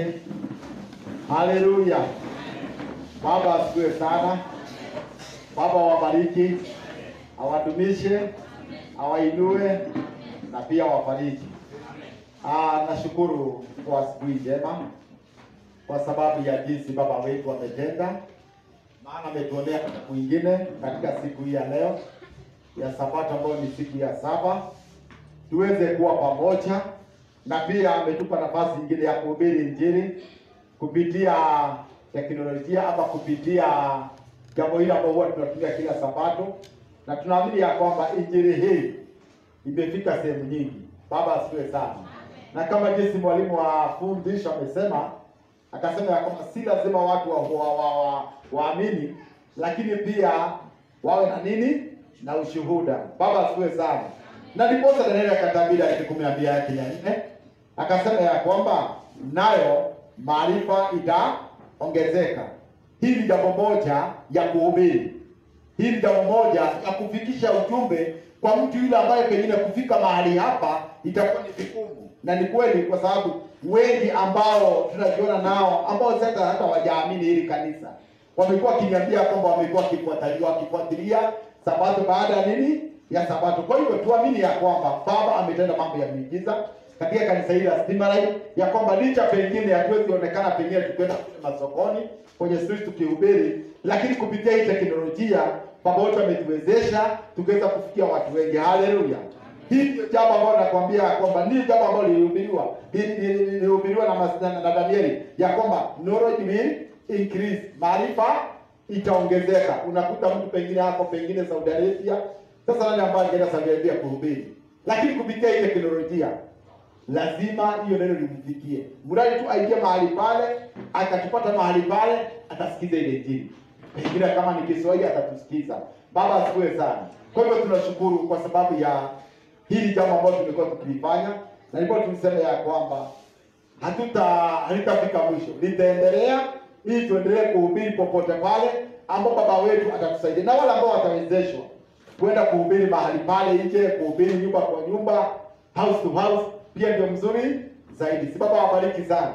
yake. Haleluya. Baba asifiwe sana. Baba wabariki, awadumishe, awainue na pia wafariji. Ah, nashukuru kwa asubuhi njema kwa sababu ya jinsi baba wetu ametenda, maana ametuonea mwingine katika siku hii ya leo ya Sabato ambayo ni siku ya saba, tuweze kuwa pamoja, na pia ametupa nafasi nyingine ya kuhubiri Injili kupitia teknolojia ama kupitia jambo hili ambalo huwa tunatumia kila Sabato, na tunaamini ya kwamba injili hii imefika sehemu nyingi. Baba asifiwe sana. Na kama jinsi mwalimu wa fundisho amesema, akasema ya kwamba si lazima watu waamini wa, wa, wa, waamini, lakini pia wawe na nini na ushuhuda. Baba asifiwe sana. Na ndiposa Danieli akatabiri katika kumi na mbili yake ya nne akasema ya kwamba nayo maarifa itaongezeka. Hii ni jambo moja ya kuhubiri, hii ni jambo moja ya kufikisha ujumbe kwa mtu yule ambaye pengine kufika mahali hapa itakuwa ni vigumu, na ni kweli, kwa sababu wengi ambao tunajiona nao ambao sasa hata wajaamini hili kanisa wamekuwa wakiniambia kwamba wamekuwa wakifuatilia wakifuatilia sabato baada ya nini ya sabato. Kwa hivyo tuamini ya kwamba Baba ametenda mambo ya miujiza katika kanisa hili la Stimai, ya kwamba licha pengine hatuwezi onekana pengine tukwenda kule masokoni kwenye street tukihubiri, lakini kupitia hii teknolojia Baba wetu ametuwezesha tukaweza kufikia watu wengi. Haleluya! Hii ndio jambo ambalo nakwambia ya kwamba ni jambo ambalo lilihubiriwa lilihubiriwa na, mas- na, na Danieli ya kwamba knowledge will increase, maarifa itaongezeka. Unakuta mtu pengine hapo pengine Saudi Arabia, sasa nani ambaye angeenda Saudi Arabia kuhubiri? Lakini kupitia hii teknolojia lazima hiyo neno limfikie, mradi tu aingie mahali pale, akatupata mahali pale, atasikiza ile injili. Pengine kama ni Kiswahili atatusikiza. Baba asifiwe sana. Kwa hivyo tunashukuru kwa sababu ya hili jambo ambalo tumekuwa tukilifanya, na ndipo tulisema ya kwamba hatuta halitafika mwisho, litaendelea ili tuendelee kuhubiri popote pale ambao baba wetu atatusaidia, na wale ambao watawezeshwa kwenda kuhubiri mahali pale nje, kuhubiri nyumba kwa nyumba, house to house, pia ndio mzuri zaidi. Si baba wabariki sana.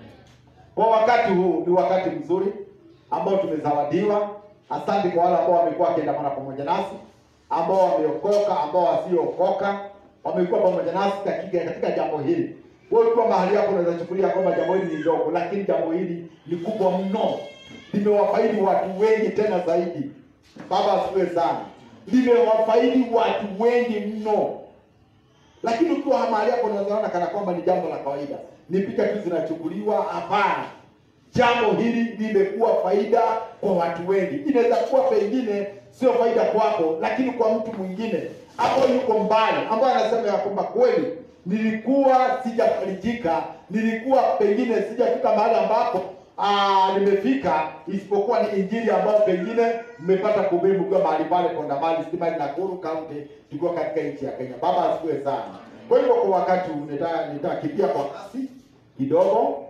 Kwa wakati huu ni wakati mzuri ambao tumezawadiwa. Asante kwa wale ambao wamekuwa wakiandamana pamoja nasi, ambao wameokoka, ambao wasiookoka, wamekuwa pamoja nasi katika katika jambo hili. Wewe ukiwa mahali hapo unaweza chukulia kwamba jambo hili ni dogo, lakini jambo hili ni kubwa mno, limewafaidi watu wengi tena zaidi. Baba asifiwe sana, limewafaidi watu wengi mno lakini ukiwa mahali hapo unaweza ona kana kwamba ni jambo la kawaida, ni picha tu zinachukuliwa. Hapana, jambo hili limekuwa faida kwa watu wengi. Inaweza kuwa pengine sio faida kwako, lakini kwa mtu mwingine ambaye yuko mbali, ambaye anasema ya kwamba kweli nilikuwa sijafarijika, nilikuwa pengine sijafika mahali ambapo ah, nimefika, isipokuwa ni injili ambayo pengine mmepata kuhubiri mkiwa mahali pale Kondamali, Stimai, Nakuru County, tukiwa katika nchi ya Kenya. Baba asifiwe sana. Kwa hivyo kwa wakati huu nita- nitakimbia kwa kasi kidogo,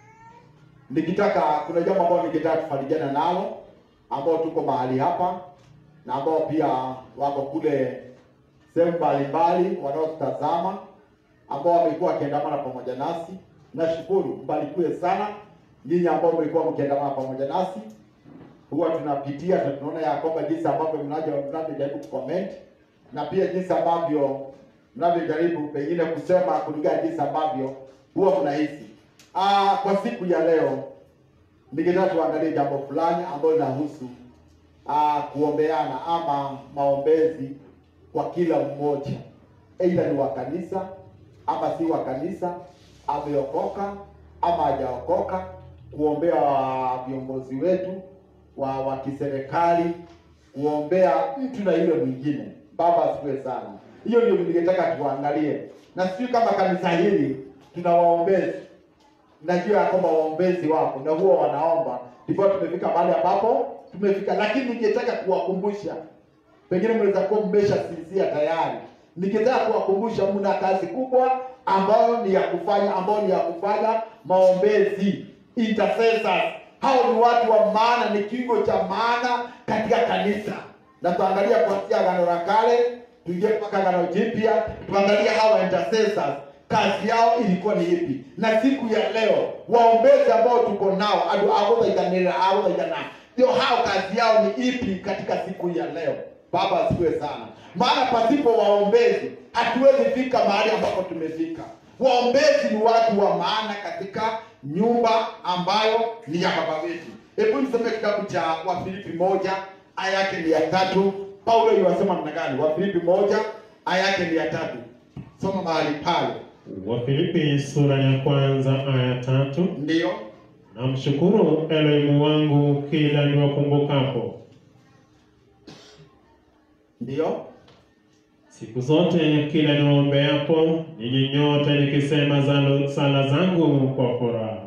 nikitaka kuna jambo ambalo ningetaka tufarijana nalo, ambao tuko mahali hapa na ambao pia wako kule sehemu mbalimbali wanaotutazama, ambao wamekuwa wakiandamana pamoja nasi. Nashukuru, mbarikiwe sana nyinyi ambao mlikuwa mkiandamana pamoja nasi. Huwa tunapitia na tunaona ya kwamba jinsi ambavyo mnaja- mnavyojaribu kucomment na pia jinsi ambavyo mnavyojaribu pengine kusema kulingana jinsi ambavyo huwa mnahisi. Ah, kwa siku ya leo ningetaka tuangalie jambo fulani ambalo linahusu ah, kuombeana ama maombezi kwa kila mmoja, aidha ni wa kanisa ama si wa kanisa, ameokoka ama hajaokoka, kuombea viongozi wetu wa wa kiserikali, kuombea mtu na yule mwingine. Baba asifiwe sana. Hiyo ndio ningetaka tuangalie, na sijui kama kanisa hili tuna waombezi najua ya kwamba waombezi wapo na huwa wanaomba, ndipo tumefika mahali ambapo tumefika, lakini ningetaka kuwakumbusha, pengine mnaweza kuwa mmeshasinzia tayari. Ningetaka kuwakumbusha, mna kazi kubwa ambayo ni ya kufanya, ambayo ni ya kufanya maombezi, intercessors. Hao ni watu wa maana, ni kiungo cha maana katika kanisa, na tuangalia kuanzia Agano la Kale tuingie mpaka Agano Jipya, tuangalie hawa intercessors kazi yao ilikuwa ni ipi na siku ya leo waombezi ambao tuko nao adu agothaithanĩrĩra agothaithana ndio hao kazi yao ni ipi katika siku ya leo baba asifiwe sana maana pasipo waombezi hatuwezi fika mahali ambapo tumefika waombezi ni watu wa maana katika nyumba ambayo ni ya baba wetu hebu nisome kitabu cha wafilipi moja aya yake ni ya tatu paulo iwasema namna gani wafilipi moja aya yake ni ya tatu soma mahali pale Wafilipi sura ya kwanza aya tatu. ndiyo Namshukuru Elohimu wangu kila niwakumbukapo, ndiyo siku zote kila niwaombeapo ninyi nyote, nikisema zalo- sala zangu kwa furaha.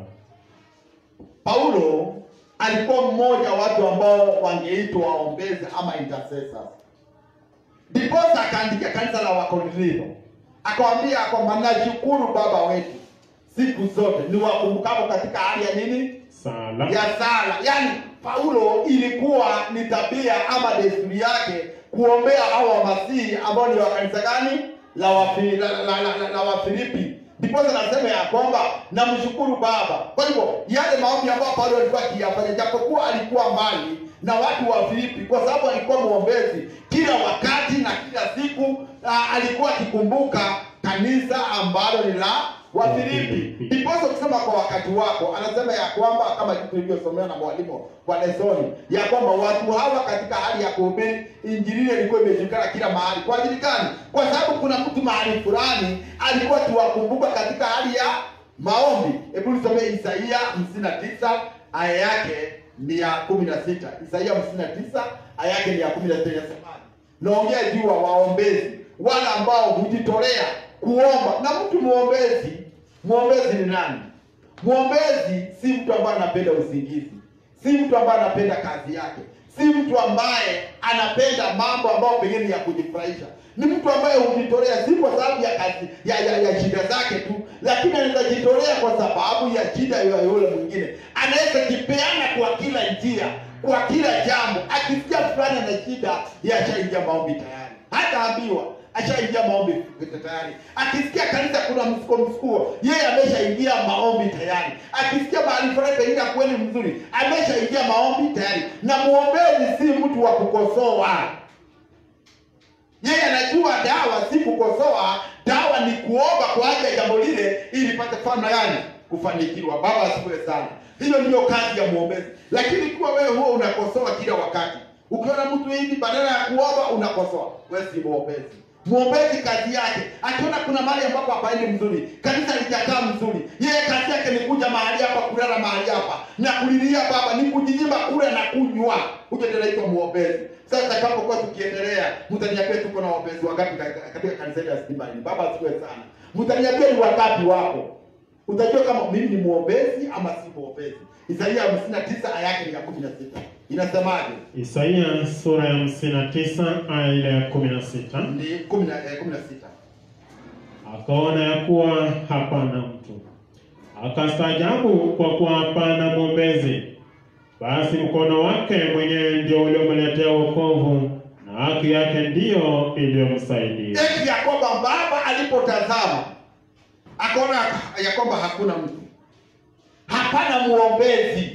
paulo alikuwa mmoja wa watu ambao wangeitwa waombezi ama intercessors ndiposa akaandikia kanisa la wakorintho akawambia kwamba nashukuru baba wetu siku zote niwakumbukapo katika hali ya nini Sala ya sala yaani paulo ilikuwa ni tabia ama desturi yake kuombea hao wamasihi ambao ni wa kanisa gani la Wafi- la- la- la- la- la wafilipi ndiposa nasema ya kwamba namshukuru baba kwa hivyo yale maombi ambayo paulo alikuwa akiyafanya japokuwa alikuwa mbali na watu wa filipi kwa sababu alikuwa mwombezi kila wakati na kila siku ah, alikuwa akikumbuka kanisa ambalo ni la wafilipi ndiposa ukisema kwa wakati wako anasema ya kwamba kama kitu ilivyosomewa na mwalimu wa lesoni ya kwamba watu hawa katika hali ya kuhubiri injili ile ilikuwa imejulikana kila mahali kwa ajili gani kwa sababu kuna mtu mahali fulani alikuwa tuwakumbuka katika hali ya maombi hebu nisomee isaia hamsini na tisa aya yake ni ya kumi na sita isaia hamsini na tisa aya yake ni ya kumi na sita inasemaje naongea juu wa waombezi wale ambao hujitolea kuomba na mtu mwombezi mwombezi ni nani mwombezi si mtu ambaye anapenda usingizi si mtu ambaye anapenda kazi yake si mtu ambaye anapenda mambo ambayo pengine ni ya kujifurahisha ni mtu ambaye hujitolea si kwa sababu ya kazi ya, ya, ya shida zake tu lakini anaweza jitolea kwa sababu ya shida ya yule mwingine anaweza jipeana kwa kila njia kwa kila jambo akisikia fulani ana shida yashaingia maombi tayari hataambiwa ashaingia maombi tayari akisikia kanisa kuna msuko msukuo yeye ameshaingia maombi tayari akisikia mahali fulani pengine kweli mzuri ameshaingia maombi tayari na mwombezi si mtu wa kukosoa yeye anajua dawa si kukosoa dawa ni kuomba kwa ajili ya jambo lile ili pate fana yani kufanikiwa baba asifiwe sana hiyo ndiyo kazi ya mwombezi lakini ikiwa wewe huo unakosoa kila wakati ukiona mtu hivi badala ya kuomba unakosoa wewe si mwombezi mwombezi kazi yake akiona kuna mahali ambapo hapaendi mzuri kanisa lijakaa mzuri yeye kazi yake ni kuja mahali hapa kulala mahali hapa na kulilia baba ni kujinyima kula na kunywa huyo ndio anaitwa mwombezi sasa tutakapokuwa tukiendelea mtaniambia tuko na waombezi wangapi katika katika kanisa hili la Simbani baba asifiwe sana mtaniambia ni wangapi wako utajua kama mimi ni mwombezi ama si mwombezi isaia 59 aya yake ni ya 16 inasemaje Isaia sura ya 59 aya ile ya 16. ni 10 eh, 16 Akaona ya kuwa hapana mtu, akastaajabu kwa kuwa hapana mwombezi. Basi mkono wake mwenyewe ndio uliomletea wokovu, na haki yake ndiyo iliyomsaidia. eti ya kwamba baba alipotazama akaona ya kwamba hakuna mtu hapana mwombezi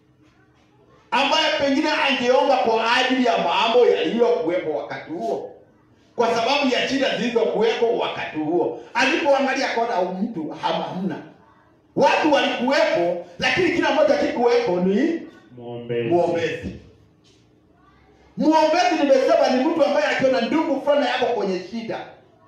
ambaye pengine angeomba kwa ajili ya mambo yaliyokuwepo wakati huo kwa sababu ya shida zilizokuwepo wakati huo alipoangalia akaona mtu hama- hamna watu walikuwepo lakini kila mmoja kikuwepo ni Mwombezi. mwombezi mwombezi nimesema ni mtu ambaye akiona ndugu fulani yako kwenye shida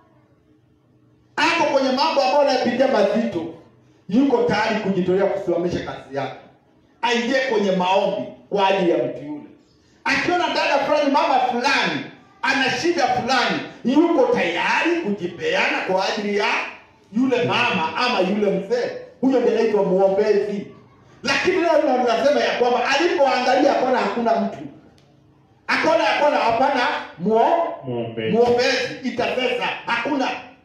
ako kwenye mambo ambayo anayapitia mazito yuko tayari kujitolea kusimamisha kazi yake aingie kwenye maombi kwa ajili ya mtu yule akiona dada fulani mama fulani ana shida fulani yuko tayari kujipeana kwa ajili ya yule mama ama yule mzee huyo ndiye anaitwa mwombezi lakini leo tunasema ya kwamba alipoangalia akaona hakuna mtu akaona ya kwamba hapana muo Mwombezi. mwombezi itapesa hakuna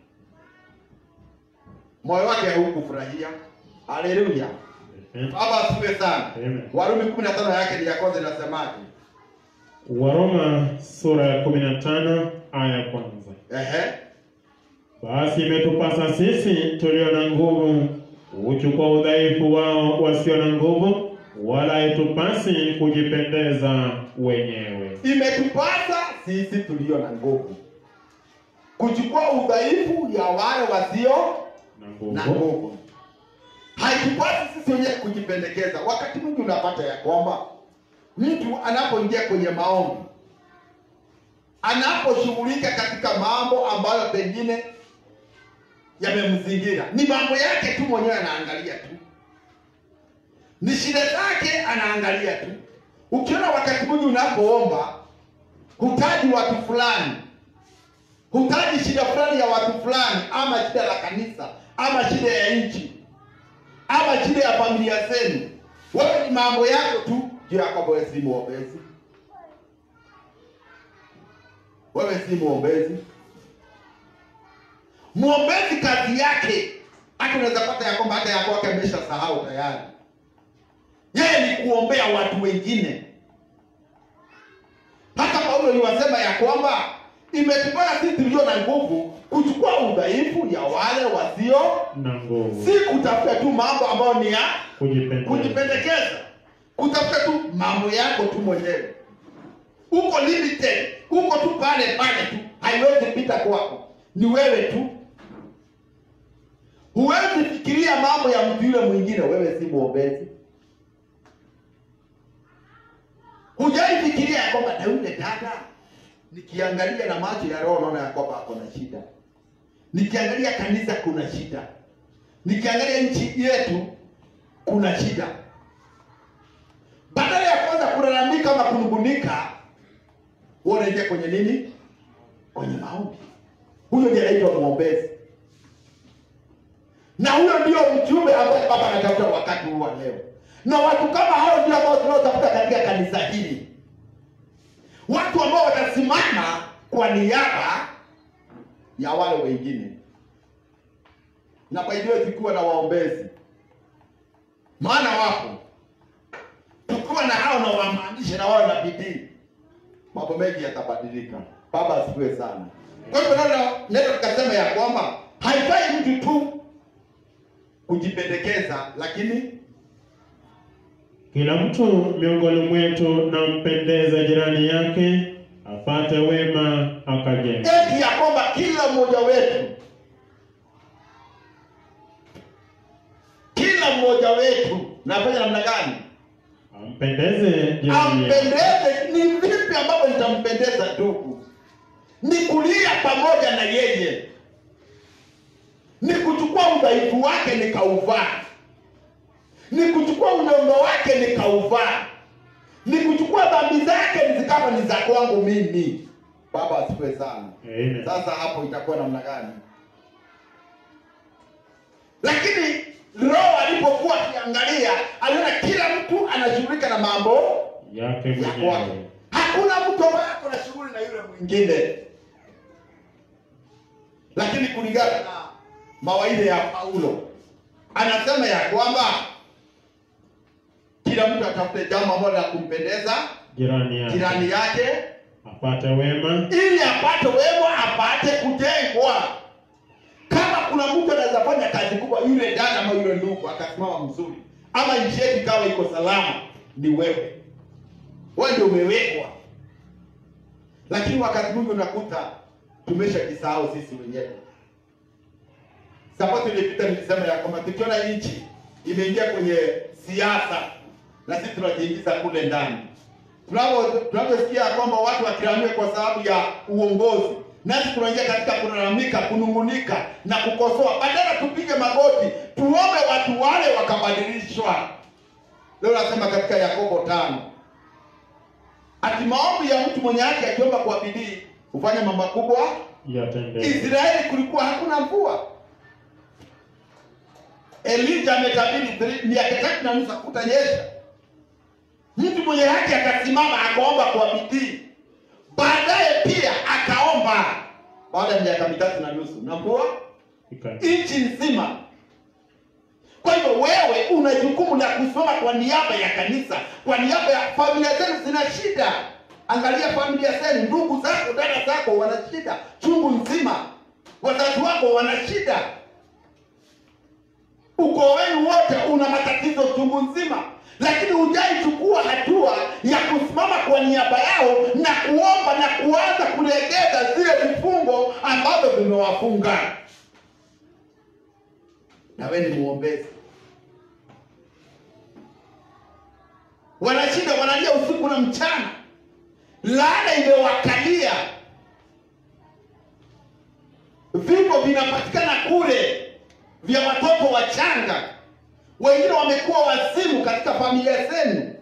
moyo wake haukufurahia haleluya baba asifiwe sana Amen. warumi kumi na tano yake ni ya kwanza inasemaje Waroma sura ya 15 aya ya kwanza. ehe Basi imetupasa sisi tulio na nguvu uchukua udhaifu wao wasio na nguvu, wala haitupasi kujipendeza wenyewe. Imetupasa sisi tulio na nguvu kuchukua udhaifu ya wale wasio Na na nguvu nguvu. Haitupasi sisi wenyewe kujipendekeza. Wakati mwingi unapata ya kwamba mtu anapoingia kwenye maombi, anaposhughulika katika mambo ambayo pengine yamemzingira, ni mambo yake tu mwenyewe anaangalia tu, ni shida zake anaangalia tu. Ukiona wakati mwingi unapoomba hutaji watu fulani hutaji shida fulani ya watu fulani, ama shida la kanisa, ama shida ya nchi, ama shida ya familia zenu. Wewe ni mambo yako tu juu yako. Wewe si mwombezi, wewe si mwombezi. Mwombezi kazi yake, hata unaweza pata ya kwamba hata ya kwake amesha sahau tayari. Yeye ni kuombea watu wengine. Hata Paulo aliwasema ya kwamba imetupasa sisi tulio na nguvu kuchukua udhaifu ya wale wasio, na nguvu si kutafuta tu mambo ambayo ni ya kujipendeza. kujipendekeza, kutafuta tu mambo yako tu mwenyewe. Uko limited, uko tu pale pale tu, haiwezi pita kwako, ni wewe tu. Huwezi fikiria mambo ya mtu yule mwingine, wewe si mwombezi. Hujai fikiria ya kwamba na yule dada nikiangalia na macho ya roho naona ya kwamba ako na shida. Nikiangalia kanisa kuna shida. Nikiangalia nchi yetu kuna shida. Badala ya kwanza kulalamika ama kunungunika, wewe unaingia kwenye nini? Kwenye maombi. Huyo ndiye anaitwa mwombezi, na huyo ndio mjumbe ambaye Baba anatafuta wakati huu wa leo, na watu kama hao ndio ambao tunaotafuta katika kanisa hili watu ambao watasimama kwa niaba ya wale wengine, na kwa hivyo tukiwa na waombezi, maana wapo, tukiwa na hao na wamaanishe na wao na bidii, mambo mengi yatabadilika. Baba asifiwe sana. Kwa hivyo neno neno tukasema ya kwamba haifai mtu tu kujipendekeza, lakini Kila mtu miongoni mwetu na mpendeza jirani yake, apate wema akajenga. eti ya kwamba kila mmoja wetu kila mmoja wetu nafanya namna gani Ampendeze jirani yake. ampendeze ni vipi ambavyo nitampendeza ndugu ni kulia pamoja na yeye ni kuchukua udhaifu wake nikauvaa ni kuchukua unyongo wake nikauvaa ni kuchukua dhambi zake zikawa ni za kwangu mimi baba asifiwe sana Amen. sasa hapo itakuwa namna gani? Lakini Roho alipokuwa akiangalia, aliona kila mtu anashughulika na mambo Yake ya kwake. mwenyewe. Hakuna mtu ambaye ako na shughuli na yule mwingine, lakini kulingana na mawaidha ya Paulo anasema ya kwamba kila mtu atafute jambo ambalo la kumpendeza Jirani yake. jirani yake Apate wema. ili apate wema, apate kujengwa. Kama kuna mtu anaweza fanya kazi kubwa, yule dada ama yule ndugu akasimama mzuri, ama nchi yetu ikawa iko salama, ni wewe. Wewe ndio umewekwa, lakini wakati mwingi unakuta tumeshajisahau sisi wenyewe. Sabato ilipita nilisema ya kwamba tukiona nchi imeingia kwenye siasa na sisi tunajiingiza kule ndani Tunapo- tunaposikia kwamba watu wakilalamika kwa sababu ya uongozi, nasi tunaingia katika kulalamika, kunungunika na kukosoa, badala tupige magoti tuombe watu wale wakabadilishwa. Leo nasema katika Yakobo tano ati maombi ya mtu mwenye haki akiomba kwa bidii hufanya mambo makubwa. Yatendeke. Israeli kulikuwa hakuna mvua. Elija ametabiri three- miaka tatu na nusu hakutanyesha. Mtu mwenye haki akasimama akaomba kwa bidii, baadaye pia akaomba baada ya miaka mitatu na nusu na mvua Ika- nchi nzima. Kwa hivyo wewe una jukumu la kusimama kwa niaba ya kanisa, kwa niaba ya familia zenu zina shida. Angalia familia zenu, ndugu zako, dada zako wana shida chungu nzima. wazazi wako wana shida, ukoo wenu wote una matatizo chungu nzima, lakini hujaichukua hatua ya kusimama kwa niaba yao na kuomba na kuanza kulegeza zile vifungo ambavyo vimewafunga. Na wewe ni muombezi. Wanashinda wanalia usiku na mchana, laana imewakalia, vifo vinapatikana kule vya watoto wachanga, wengine wamekuwa wazimu katika familia zenu,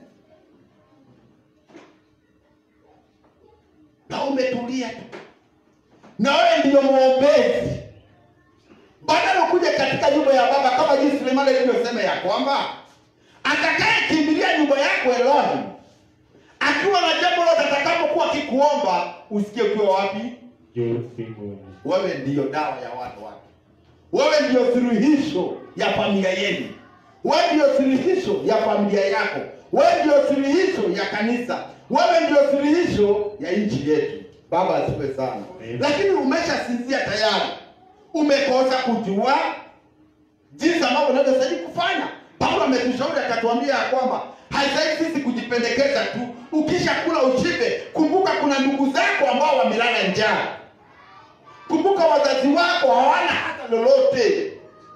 na umetulia tu, na wewe ndiyo mwombezi, badala kuja katika nyumba ya Baba kama jinsi Sulemani alivyosema ya kwamba atakaye kimbilia nyumba yako Elohim akiwa na jambo lote atakapokuwa akikuomba, usikie ukiwa wapi? Juu mbinguni. Wewe ndiyo dawa ya watu wake, wewe ndiyo suluhisho ya familia yenu, wewe ndiyo suluhisho ya familia yako, wewe ndiyo suluhisho ya kanisa, wewe ndiyo suluhisho ya nchi yetu. Baba asifiwe sana. Amen. Lakini umeshasinzia tayari, umekosa kujua jinsi ambavyo unavyostahili kufanya. Paulo ametushauri akatuambia ya kwamba haistahili sisi kujipendekeza tu. Ukisha kula ushibe, kumbuka kuna ndugu zako ambao wamelala njaa. Kumbuka wazazi wako hawana hata lolote,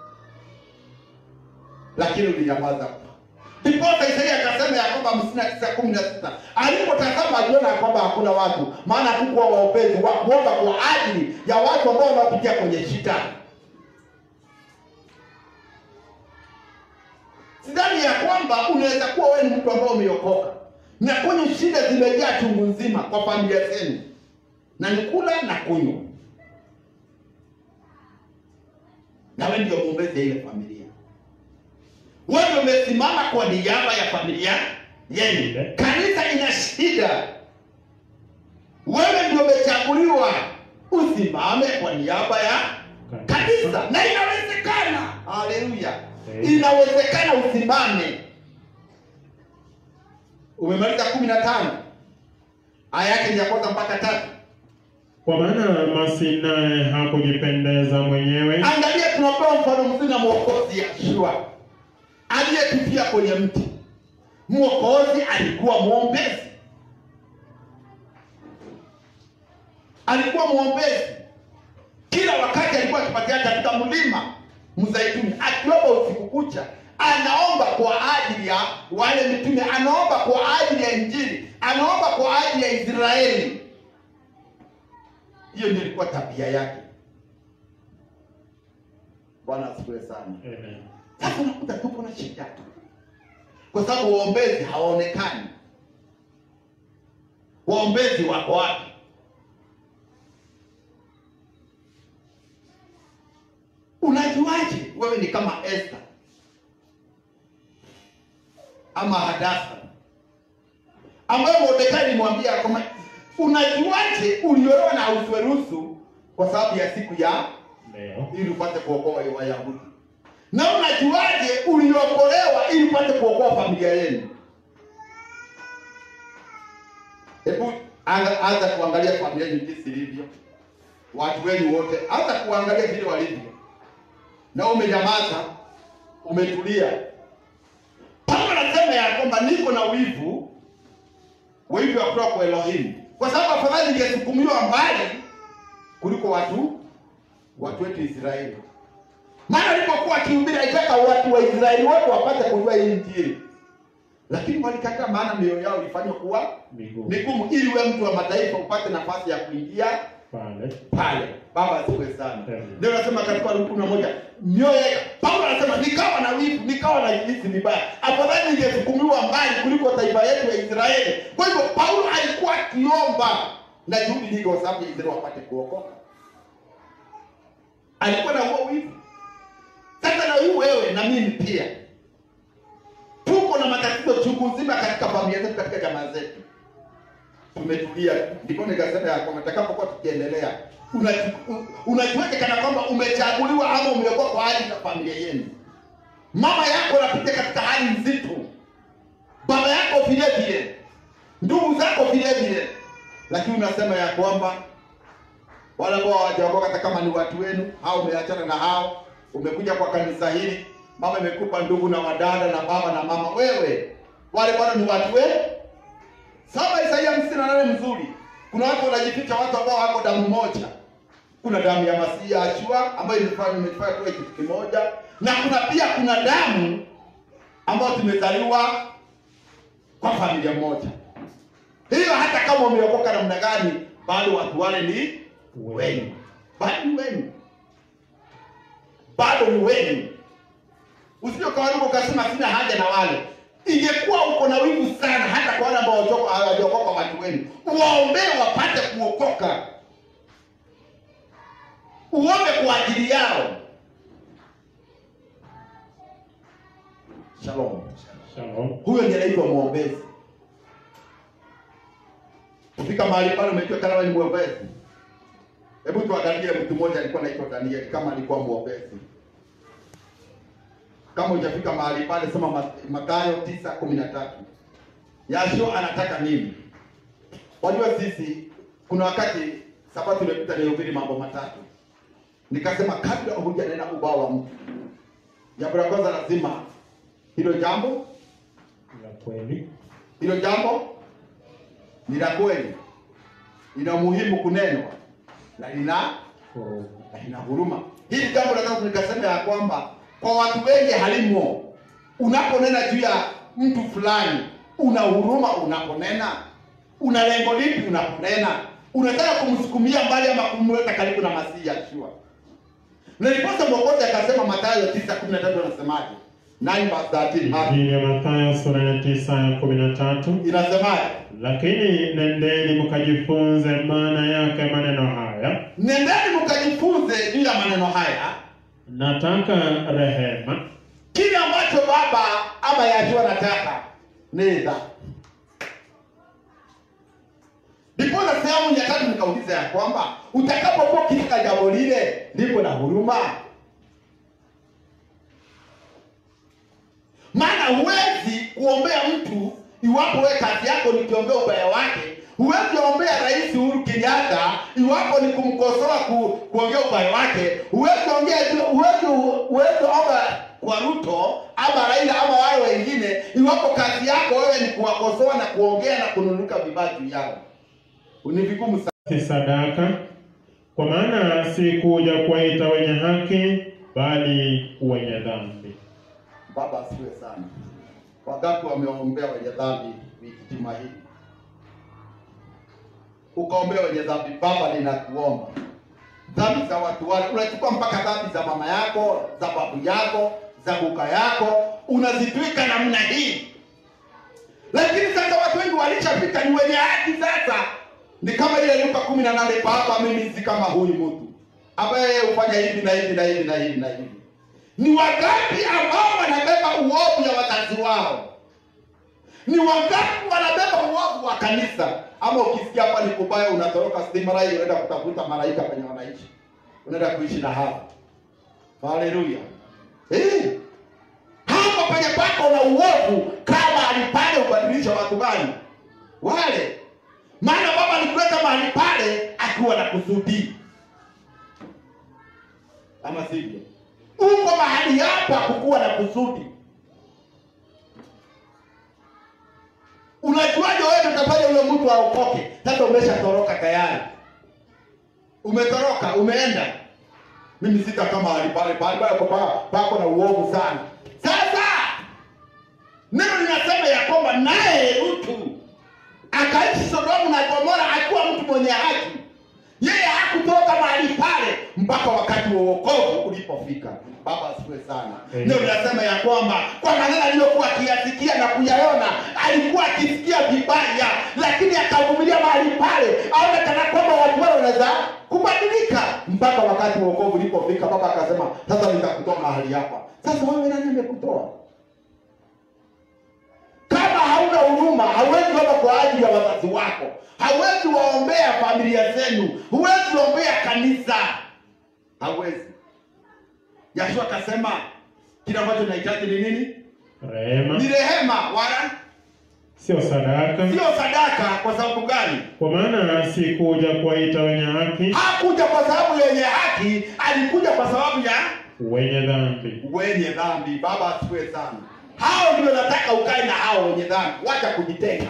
lakini ulinyamaza. Ndiposa Isaia akasema ya kwamba hamsini na tisa kumi na sita alipotazama aliona ya kwamba hakuna watu, maana hakukuwa waombezi wa kuomba kwa ajili ya watu ambao wanapitia kwenye shida. Sidhani ya kwamba unaweza kuwa wewe ni mtu ambao umeokoka na kwenye shida zimejaa chungu nzima kwa familia zenu, na ni kula na kunywa, na wewe ndio mwombezi ya ile familia. Wewe ndio umesimama kwa niaba ya familia yenu. Kanisa ina shida, wewe ndio umechaguliwa usimame kwa niaba ya kanisa, na inawezekana. Haleluya, inawezekana usimame. Umemaliza kumi na tano aya yake ni ya kwanza mpaka tatu. Kwa maana Masi naye hakujipendeza mwenyewe, Angalia, tunapewa mfano mzuri na mwokozi Yeshua aliyetupia kwenye mti. Mwokozi alikuwa mwombezi, alikuwa mwombezi kila wakati, alikuwa akipatia katika mlima Mzaituni, akiomba usiku kucha, anaomba kwa ajili ya wale mitume, anaomba kwa ajili ya Injili, anaomba kwa ajili ya Israeli. Hiyo ndio ilikuwa tabia yake. Bwana asifiwe sana. Amen. Sasa unakuta tuko na shida kwa sababu waombezi hawaonekani. Waombezi wako wapi? Unajuaje wewe ni kama Esther ama Hadasa ambayo Mordekai alimwambia kwamba unajuaje uliolewa na Ahasuerusu kwa sababu ya siku ya Leo ili upate kuokoa Wayahudi. Na unajuaje uliokolewa ili upate kuokoa familia yenu? Hebu anza anza kuangalia familia yenu jinsi ilivyo, watu wenu wote, anza kuangalia vile walivyo, na umenyamaza, umetulia. Paulo anasema ya kwamba niko na wivu, wivu wa kutoka kwa Elohim, kwa sababu afadhali ningesukumiwa mbali kuliko watu watu wetu Israeli. Maana alipokuwa akihubiri alitaka watu wa Israeli wote wapate kujua hii Injili, lakini walikataa, maana mioyo yao ilifanywa kuwa miguu migumu, ili wewe mtu wa mataifa upate nafasi ya kuingia pale pale. Baba asifiwe sana. Amen. Ndio nasema katika Warumi kumi na moja mioyo ya Paulo anasema nikawa na wivu, nikawa na jinsi vibaya, afadhali ningesukumiwa mbali kuliko taifa yetu ya Israeli. Kwa hivyo Paulo alikuwa akiomba na juhudi nyingi, kwa sababu Israeli wapate kuokoka. Alikuwa na huo wivu. Sasa na huyu wewe na mimi pia tuko na matatizo chungu nzima katika familia zetu, katika jamaa zetu tumetulia. Ndipo nikasema ya kwamba tutakapokuwa tukiendelea, unachu- unajiweke kana kwamba umechaguliwa ama umeokoka kwa ajili ya familia yenu. Mama yako anapitia katika hali nzito, baba yako vile vile, ndugu zako vile vile, lakini unasema ya kwamba wale ambao hawajaokoka, hata kama ni watu wenu au umeachana na hao, umekuja kwa kanisa hili, mama imekupa ndugu na wadada na baba na mama, wewe wale bado ni watu wenu. Saba Isaia hamsini na nane mzuri. Kuna watu wanajificha, watu ambao wako damu moja. Kuna damu ya Masihi Ashua ambayo imefanya imetufanya tuwe kitu kimoja, na kuna pia kuna damu ambayo tumezaliwa kwa familia moja. Hiyo hata kama umeokoka namna gani, bado watu wale ni wenu, bado ni wenu, bado ni wenu. Usije ukawaruka ukasema sina haja na wale. Ingekuwa uko na wivu sana, hata kwa wale ambao hawajoko- hawajaokoka watu wenu, uwaombee wapate kuokoka, uombe kwa ajili yao. Shalom. Shalom. Huyo ndiye anaitwa mwombezi. Kufika mahali pale umejua kama ni mwombezi. Hebu tuangalie mtu mmoja alikuwa anaitwa Danieli kama alikuwa mwombezi. Kama hujafika mahali pale soma Ma- Mathayo 9:13. Yashua anataka nini? Wajua sisi kuna wakati sabato imepita nilihubiri mambo matatu. Nikasema kabla hujanena ubao wa mtu. Jambo la kwanza lazima hilo jambo La kweli. hilo jambo ni la kweli, lina umuhimu kunenwa na lina Huruma. na lina huruma. Hili jambo nataka nikasema ya kwamba kwa watu wengi halimo. Unaponena juu ya mtu fulani, una huruma unaponena, una lengo lipi unaponena? Unataka kumsukumia mbali ama kumleta karibu na Masihi Yeshua? Na ndiposa Mwokozi akasema Mathayo 9:13 anasemaje? 9 verse 13 hapo Injili ya Mathayo sura ya tisa ya kumi na tatu. inasemaje? Lakini nendeni mkajifunze maana yake maneno haya, Nendeni mkajifunze juu ya maneno haya, nataka rehema kile ambacho baba ama Yashua anataka nenda. Ndipo na sehemu ya tatu nikauliza ya kwamba utakapokuwa katika jambo lile lipo na huruma, maana huwezi kuombea mtu iwapo wewe kazi yako ni kuombea ubaya wake. Huwezi ombea Rais Uhuru Kenyatta iwapo ni kumkosoa ku, kuongea ubaya wake. Huwezi ongea juu- huwezi huwezi omba kwa Ruto ama Raila ama wale wengine iwapo kazi yako wewe ni kuwakosoa na kuongea na kununuka vibaya juu yao. Ni vigumu sana. si sadaka, kwa maana si kuja kuwaita wenye haki, bali wenye dhambi. Baba asifiwe sana. Wangapi wameombea wenye dhambi wiki juma hili? Ukaombea wenye dhambi, Baba ninakuomba dhambi za watu wale, unachukua mpaka dhambi za mama yako, za babu yako, za kuka yako, unazitwika namna hii. Lakini sasa watu wengi walishafika ni wenye haki sasa. Ni kama ile Luka kumi na nane, Baba mimi si kama huyu mtu ambaye hufanya hivi na hivi na hivi na hivi na hivi. Ni wangapi ambao wanabeba uovu ya wazazi wao? Ni wangapi wanabeba uovu wa kanisa? Ama ukisikia hapa ni kubaya, unatoroka stima rai, unaenda kutafuta malaika penye wanaishi, unaenda kuishi na hao. Haleluya! Eh, hapo penye pako na uovu, kama alipale ubadilisha watu gani wale? Maana Baba alikuleta mahali pale akiwa na kusudi, ama sivyo? Uko mahali hapa kukuwa na kusudi. Unajuaje wewe utafanya yule mtu aokoke? Sasa umeshatoroka tayari, umetoroka, umeenda. Mimi sita kama mahali pale pale pale kwa pa- pako na uovu sana. Sasa neno linasema ya kwamba naye Lutu akaishi Sodomu na Gomora akiwa mtu mwenye haki. Yeye hakutoka mahali pale mpaka wakati wa wokovu ulipofika. Baba asifiwe sana. Amen. Ndio linasema ya kwamba kwa maneno aliyokuwa akiyasikia na kuyaona, alikuwa akisikia vibaya, lakini akavumilia mahali pale, aone kana kwamba watu wale wanaweza kubadilika mpaka wakati wa wokovu ulipofika. Baba akasema, sasa nitakutoa mahali hapa. Sasa wewe nani amekutoa? Kama hauna huruma, hauwezi omba kwa ajili ya wazazi wako, hauwezi waombea familia zenu, huwezi ombea kanisa, hauwezi. Yashua akasema kile ambacho nahitaji ni nini? Rehema Ni rehema, wala sio sadaka. sio sadaka. Kwa sababu gani? Kwa maana sikuja kuwaita wenye haki, Hakuja kwa sababu yenye haki, alikuja kwa sababu ya wenye dhambi. wenye dhambi. Baba asifiwe sana. Hao ndio nataka ukae na hao wenye dhambi, wacha kujitenga.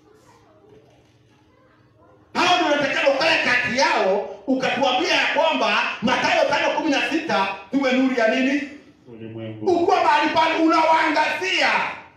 Hao ndio nataka ukae kati yao, ukatuambia ya kwamba Mathayo tano kumi na sita tuwe nuru ya nini? Ulimwengu Ukuwa mahali pale unawaangazia,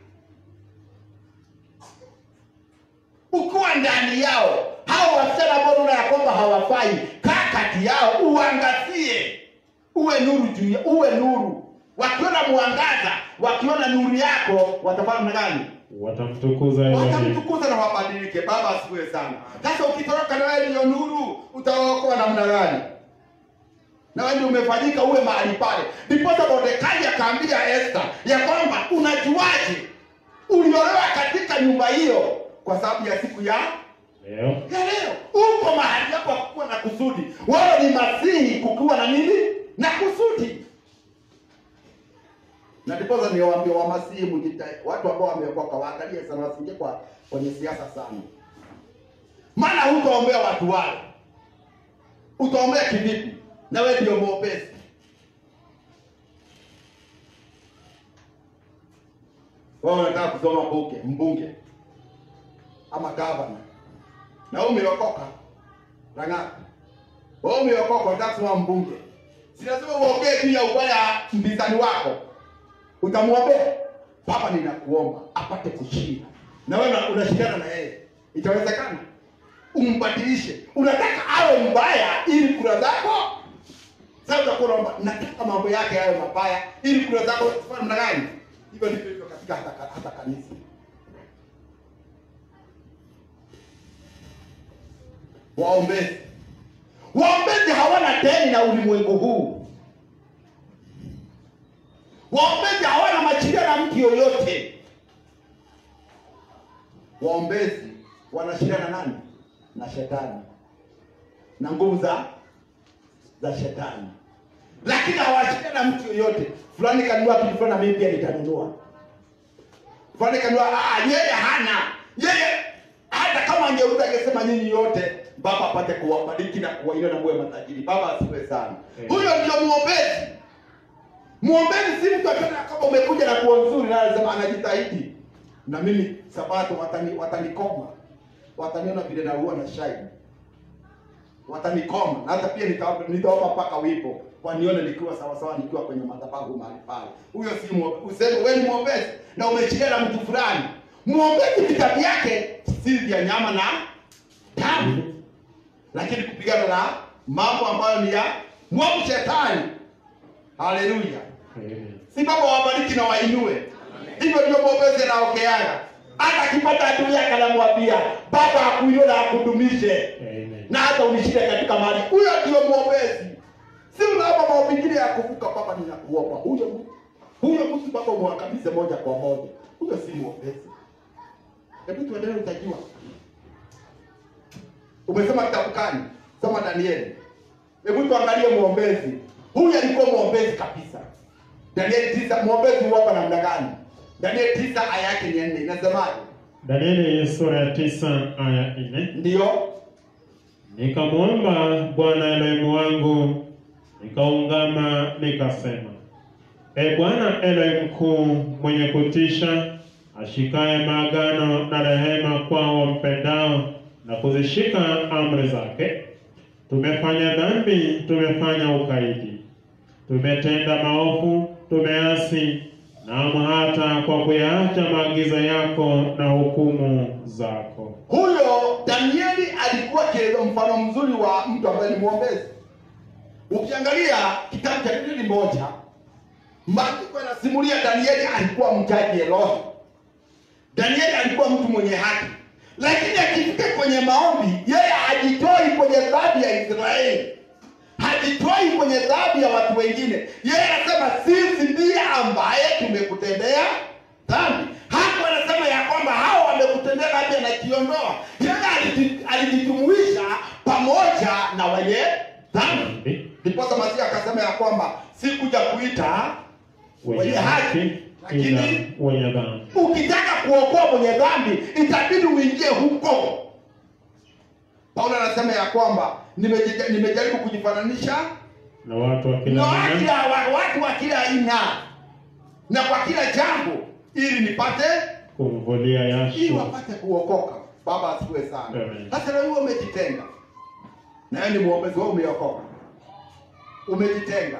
ukiwa ndani yao. Hao wasichana ambao unaona ya kwamba hawafai, kaa kati yao, uangazie, uwe nuru juu, ya- uwe nuru. Wakiona mwangaza, wakiona nuru yako, watafanya namna gani? watamtukuza Elohim. Watamtukuza na wabadilike. Baba asifiwe sana. Sasa ukitoroka na wewe ndiyo nuru, utaokoa namna gani? na wewe ndio umefanyika uwe mahali pale. Ndiposa Mordekai akaambia Esther ya kwamba unajuaje uliolewa katika nyumba hiyo kwa sababu ya siku ya Leo ya leo. Uko mahali hapo kukuwa na kusudi. Wewe ni masihi kukiwa na nini? Na kusudi. Na ndiposa niwaambia wa masihi mjita watu ambao wameokoka waangalie sana wasingie kwa kwenye siasa sana. Maana hutaombea watu wale. Utaombea kivipi? Na wewe ndio mwombezi. Wewe unataka kusoma bunge, mbunge ama gavana na wewe umeokoka Rang'ata, wewe umeokoka, unataka kusoma mbunge, si lazima uongee juu ya ubaya mpinzani wako, utamwombea. Baba, ninakuomba apate kushinda, na wewe una- unashindana na yeye, itawezekana? Umbadilishe, unataka awe mbaya ili kura zako sasa utakuwa unaomba, nataka mambo yake yawe mabaya ili kura zako zifanye namna gani? Hivyo ndivyo hivyo katika hata, hata kanisa. Waombezi, waombezi hawana deni na ulimwengu huu. Waombezi hawana machilia na mtu yoyote. Waombezi wanashindana nani? Na shetani na nguvu za za shetani, lakini hawashindani na mtu yoyote. Fulani kanunua kitu fulani, na mimi pia nitanunua. Fulani kanunua, ah, yeye hana yeye, hata kama angeuza angesema nyinyi yote Baba apate kuwabariki na kuwainua na muwe matajiri. Baba asifiwe sana. Amen. Huyo ndio muombezi. Muombezi si mtu akiona kama umekuja na nguo nzuri na anasema anajitahidi. Na mimi sabato watani watanikoma. Wataniona vile na huwa na shine. Watanikoma. Na hata pia nitaomba nitaomba mpaka wipo. Wanione nikiwa sawa sawa nikiwa kwenye madhabahu mahali pale. Huyo si muombezi. Useme wewe ni muombezi na umeshikia na mtu fulani. Muombezi vitabu yake si vya nyama na damu lakini kupigana na mambo ambayo ni ya mwovu shetani. Haleluya! Amen. Si Baba wabariki na wainue. Hivyo ndio mwombezi anaokeana. Hata akipata adui yake anamwambia Baba akuinue na akudumishe, Amen. na hata unishinde katika mali. Huyo ndio mwombezi. Si unaomba mambo mengine ya kuvuka. Baba, ninakuomba huyo mtu huyo mtu Baba mwangamize moja kwa moja. Huyo si mwombezi. Hebu tuendelee, utajua. Umesema kitabu gani? Soma Danieli. Hebu tuangalie mwombezi. Huyu alikuwa mwombezi kabisa. Danieli tisa, mwombezi huapa namna gani? Danieli tisa aya yake ni nne. Inasemaje? Danieli sura ya tisa aya nne. Ndiyo. Nikamwomba Bwana Elohimu wangu, nikaungama nikasema, E Bwana Elohim mkuu mwenye kutisha, ashikaye maagano na rehema kwao wampendao na kuzishika amri zake, tumefanya dhambi, tumefanya ukaidi, tumetenda maovu, tumeasi, naam hata kwa kuyaacha maagizo yako na hukumu zako. Huyo Danieli alikuwa kielezo mfano mzuri wa mtu ambaye ni mwombezi. Ukiangalia kitabu cha Danieli moja, maandiko yanasimulia Danieli alikuwa mjaji Elohi. Danieli alikuwa mtu mwenye haki, lakini akifika kwenye maombi, yeye hajitoi kwenye dhambi ya Israeli, hajitoi kwenye dhambi ya watu wengine. Yeye anasema sisi ndiye ambaye tumekutendea dhambi. Hapo anasema ya kwamba hao wamekutendea dhambi, anakiondoa yeye, aliji- alijijumuisha pamoja na wenye dhambi. Ndiposa Masihi akasema ya kwamba sikuja kuita wenye haki ila lakini wenye dhambi. ukitaka kuokoa mwenye dhambi itabidi uingie huko. Paulo anasema ya kwamba nimeji- nimejaribu kujifananisha Na watu wa na kila wa aina kila wa- watu wa kila aina na kwa kila jambo, ili nipate kumvulia ili Yashua. wapate kuokoka. Baba asifiwe sana. Amen. Sasa leo wewe umejitenga, na wewe ni mwombezi, wewe umeokoka, umejitenga,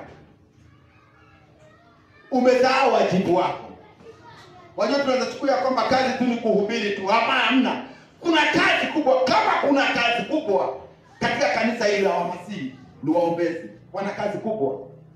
umesahau wajibu wako. Wajua, tunaweza chukua ya kwamba kazi tu ni kuhubiri tu. Hapana, hamna. Kuna kazi kubwa. Kama kuna kazi kubwa katika kanisa hili la Wamasihi, ni waombezi, wana kazi kubwa.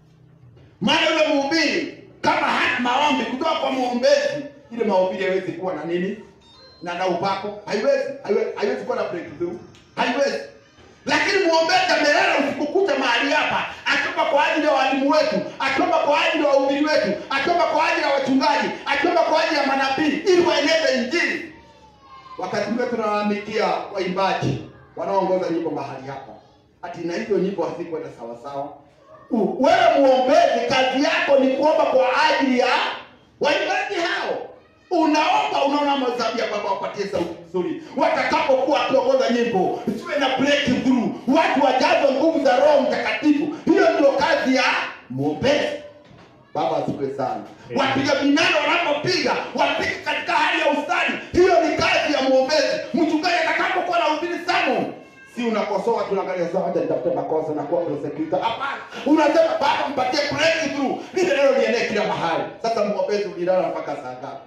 Maana yule mhubiri kama hana maombi kutoka kwa mwombezi, ile mahubiri haiwezi kuwa na nini na na upako, haiwezi haiwezi, haiwezi kuwa na breakthrough, haiwezi. Lakini mwombezi amelala usiku kucha mahali hapa, akiomba kwa ajili ya walimu wetu, akiomba kwa ajili ya wahubiri wetu, akiomba kwa ajili ya wachungaji, akiomba kwa ajili ya manabii, ili waeneze Injili. Wakati mwingine tunalalamikia waimbaji wanaoongoza nyimbo mahali hapa, ati na hizo nyimbo hazikwenda sawasawa. U- Wewe muombezi, kazi yako ni kuomba kwa ajili ya waimbaji hao. Unaomba, unaona mazabi ya Baba wapatie sauti nzuri, watakapokuwa wakiongoza nyimbo, siwe na breakthrough, watu wajazwe nguvu za Roho Mtakatifu. Hiyo ndio kazi ya mwombezi. Baba asifiwe sana. Amen. Wapiga vinanda wanapopiga wapige katika hali ya ustadi, hiyo ni kazi ya mwombezi. Mchungaji atakapokuwa na ubiri sermon, si unakosoa tunaangalia sawa, acha nitafute makosa na kuwa prosecutor. Hapana, unasema Baba, mpatie breakthrough, lile neno lienee kila mahali. Sasa mwombezi ulilala mpaka saa ngapi?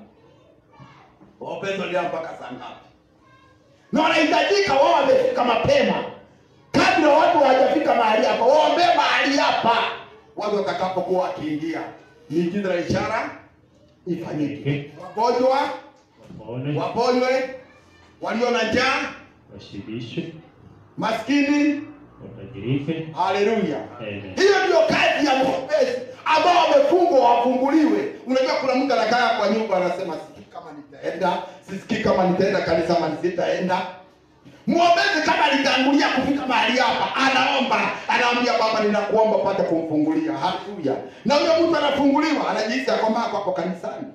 Mwombezi ulilala mpaka saa ngapi? Na wanahitajika wao wamefika mapema kabla watu hawajafika mahali hapa, waombee mahali hapa, watu watakapokuwa wakiingia, miujiza na ishara ifanyike, wagonjwa waone, waponywe, walio na njaa, washibishe, maskini. watajirike. Haleluya! Amen. Hiyo ndio kazi ya mwombezi, ambao wamefungwa wafunguliwe. Unajua, kuna mtu anakaa kwa nyumba anasema, sikii kama nitaenda, sisikii kama nitaenda kanisa ama nisitaenda. Mwombezi kama alitangulia kufika mahali hapa, anaomba, anaambia Baba, ninakuomba pate kumfungulia. Haleluya! Na huyo mtu anafunguliwa, anajihisi ya kwamba ako hapo kanisani.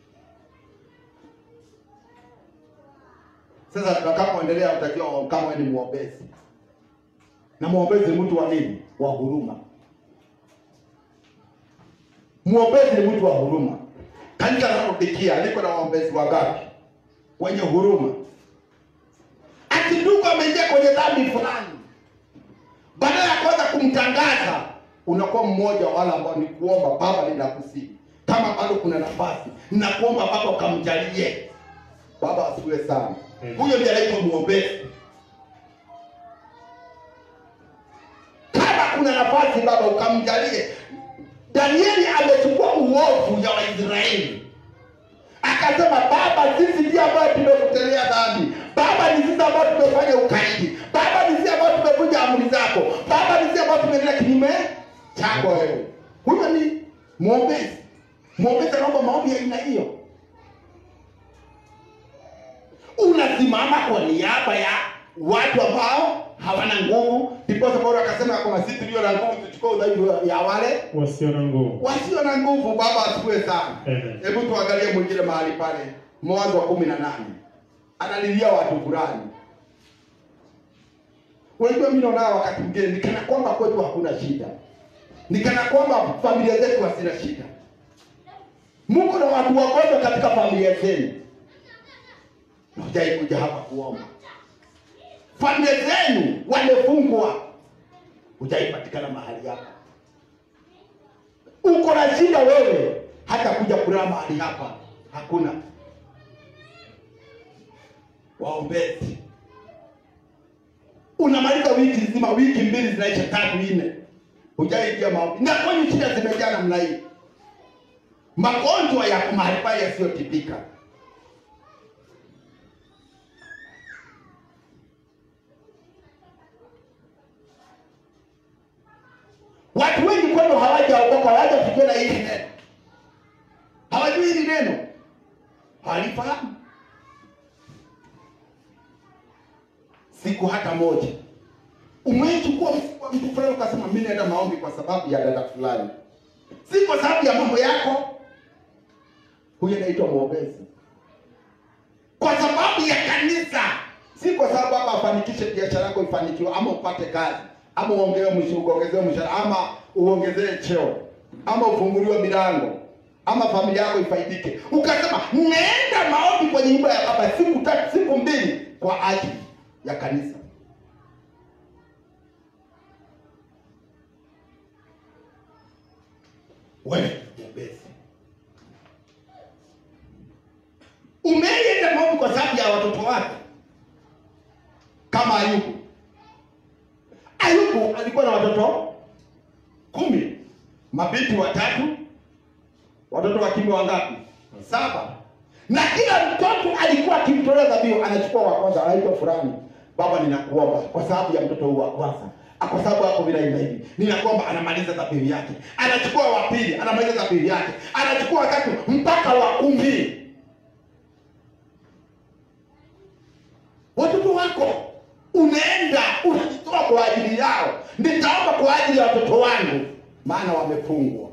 Sasa tutakapoendelea, utakiwa kama wewe ni mwombezi, na mwombezi ni mtu wa nini? Wa huruma. Mwombezi ni mtu wa huruma. Kanisa la Laodikia liko na waombezi wangapi? Wenye huruma. Ati ndugu ameingia kwenye dhambi fulani, badala ya kwanza kumtangaza, unakuwa mmoja wa wale ambao ni kuomba, Baba, ninakusihi kama bado kuna nafasi, ninakuomba Baba ukamjalie. Baba asifiwe sana. Amen. Huyo ndiye anaitwa mwombezi. Kama kuna nafasi, Baba ukamjalie. Danieli amechukua uovu ya Waisraeli akasema, Baba, sisi ndio ambao tumekutelea dhambi. Baba, ni sisi ambao tumefanya ukaidi. Baba, ni sisi ambao tumevunja amri zako. Baba, ni sisi ambao tumeenda kinyume chako wewe. Huyo ni mwombezi. Mwombezi anaomba maombi ya aina hiyo. Unasimama kwa niaba ya watu ambao hawana nguvu. Ndiposa Paulo akasema ya kwamba sisi tulio na nguvu tuchukue udhaifu ya wale Wasio na nguvu. wasio na nguvu. Baba asifiwe sana. Amen. Hebu tuangalie mwingine mahali pale, Mwanzo wa kumi na nane analilia watu fulani. Unajua, mimi naona wakati mwingine ni kana kwamba kwetu hakuna shida, ni kana kwamba familia zetu hazina shida. Mungu na watu wagonjwa katika familia zenu, na hujai kuja hapa kuomba. Familia zenu wamefungwa, hujaipatikana mahali hapa uko na shida wewe, hata kuja kulala mahali hapa hakuna. Waombezi, unamaliza wiki nzima, wiki mbili zinaisha, tatu nne, hujaingia maombi, na kwenye shida zimejaa namna hii, magonjwa yako mahali pale yasiyotibika. Watu wengi kwenu hawajaokoka, hawajafikia na hili neno, hawajui hili neno, hawalifahamu siku hata moja. Umeichukua mfuko wa mtu fulani ukasema mimi naenda maombi kwa sababu ya dada fulani, si kwa sababu ya mambo yako. huyo anaitwa mwombezi kwa sababu ya kanisa si kwa sababu hapa afanikishe biashara yako ifanikiwe ama upate kazi ama uongewe mshu- uongezewe mshahara ama uongezewe cheo ama ufunguliwe milango ama familia yako ifaidike ukasema naenda maombi kwenye nyumba ya baba siku tatu siku mbili kwa ajili ya kanisa wewe mwombezi umeenda maombi kwa sababu ya watoto wako kama ayubu ayubu alikuwa na watoto kumi mabinti watatu watoto wa kiume wangapi saba na kila mtoto alikuwa akimtolea dhabihu anachukua wa kwanza anaitwa fulani baba ninakuomba kwa sababu ya mtoto huu wa kwanza Ah, kwa sababu hapo vile hivi hivi ninakuomba anamaliza dhabihu yake anachukua wa pili anamaliza dhabihu yake anachukua watatu mpaka wa kumi watoto wako unaenda unajitoa kwa ajili yao nitaomba kwa ajili ya watoto wangu maana wamefungwa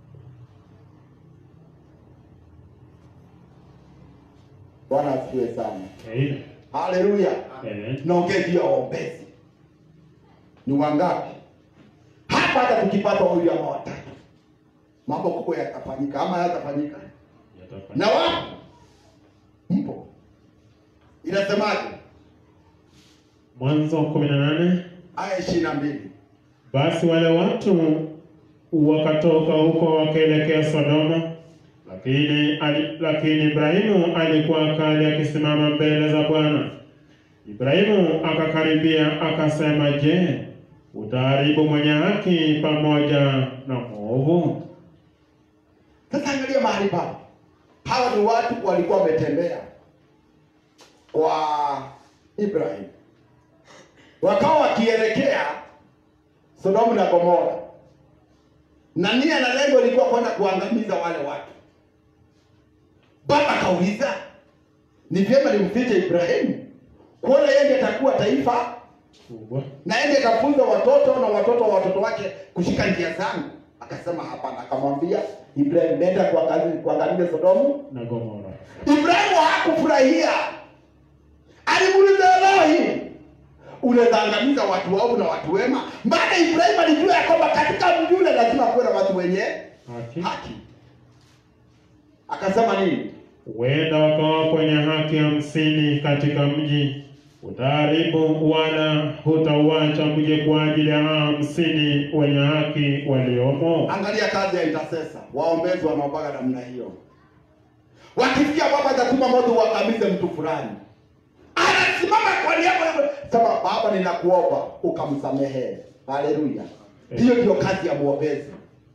bwana asifiwe sana Amen. haleluya Amen. naongea juu ya waombezi ni wangapi hapa hata tukipata wawili ama watatu mambo kubwa yatafanyika ama yatafanyika Yatafanya. na wapo mpo inasemaje Mwanzo kumi na nane. aya ishirini na mbili Basi wale watu wakatoka huko wakaelekea Sodoma, lakini ali, lakini Ibrahimu alikuwa akali akisimama mbele za Bwana. Ibrahimu akakaribia akasema, je, utaharibu mwenye haki pamoja na mwovu? Sasa angalia mahali pale, hawa ni watu walikuwa wametembea kwa Ibrahim, wakawa wakielekea Sodomu na Gomora, na nia na lengo ilikuwa kwenda kuangamiza wale watu. Baba akauliza, ni vyema nimfiche Ibrahimu kuona yeye ndiye atakuwa taifa Kubwa. na yeye ndiye atafunza watoto na watoto wa watoto wake kushika njia zangu. Akasema hapana, akamwambia Ibrahim, nenda kuangamiza kuangamiza Sodomu. na Gomora. Ibrahimu hakufurahia, alimuuliza Elohim, unaweza angamiza watu waovu na watu wema? Maana Ibrahimu alijua ya kwamba katika mji ule lazima kuwe na watu wenye Haki. haki. Akasema nini? Huenda wakawa kwenye haki hamsini katika mji, utaharibu wala hutauacha mji kwa ajili ya hao hamsini wenye haki waliomo. Angalia kazi ya intercessor, waombezi wanaombaga namna hiyo. Wakisikia baba atatuma moto uangamize mtu fulani, anasimama kwa niaba ya sema, baba, ninakuomba ukamsamehe. Haleluya! Hiyo ndio kazi ya mwombezi.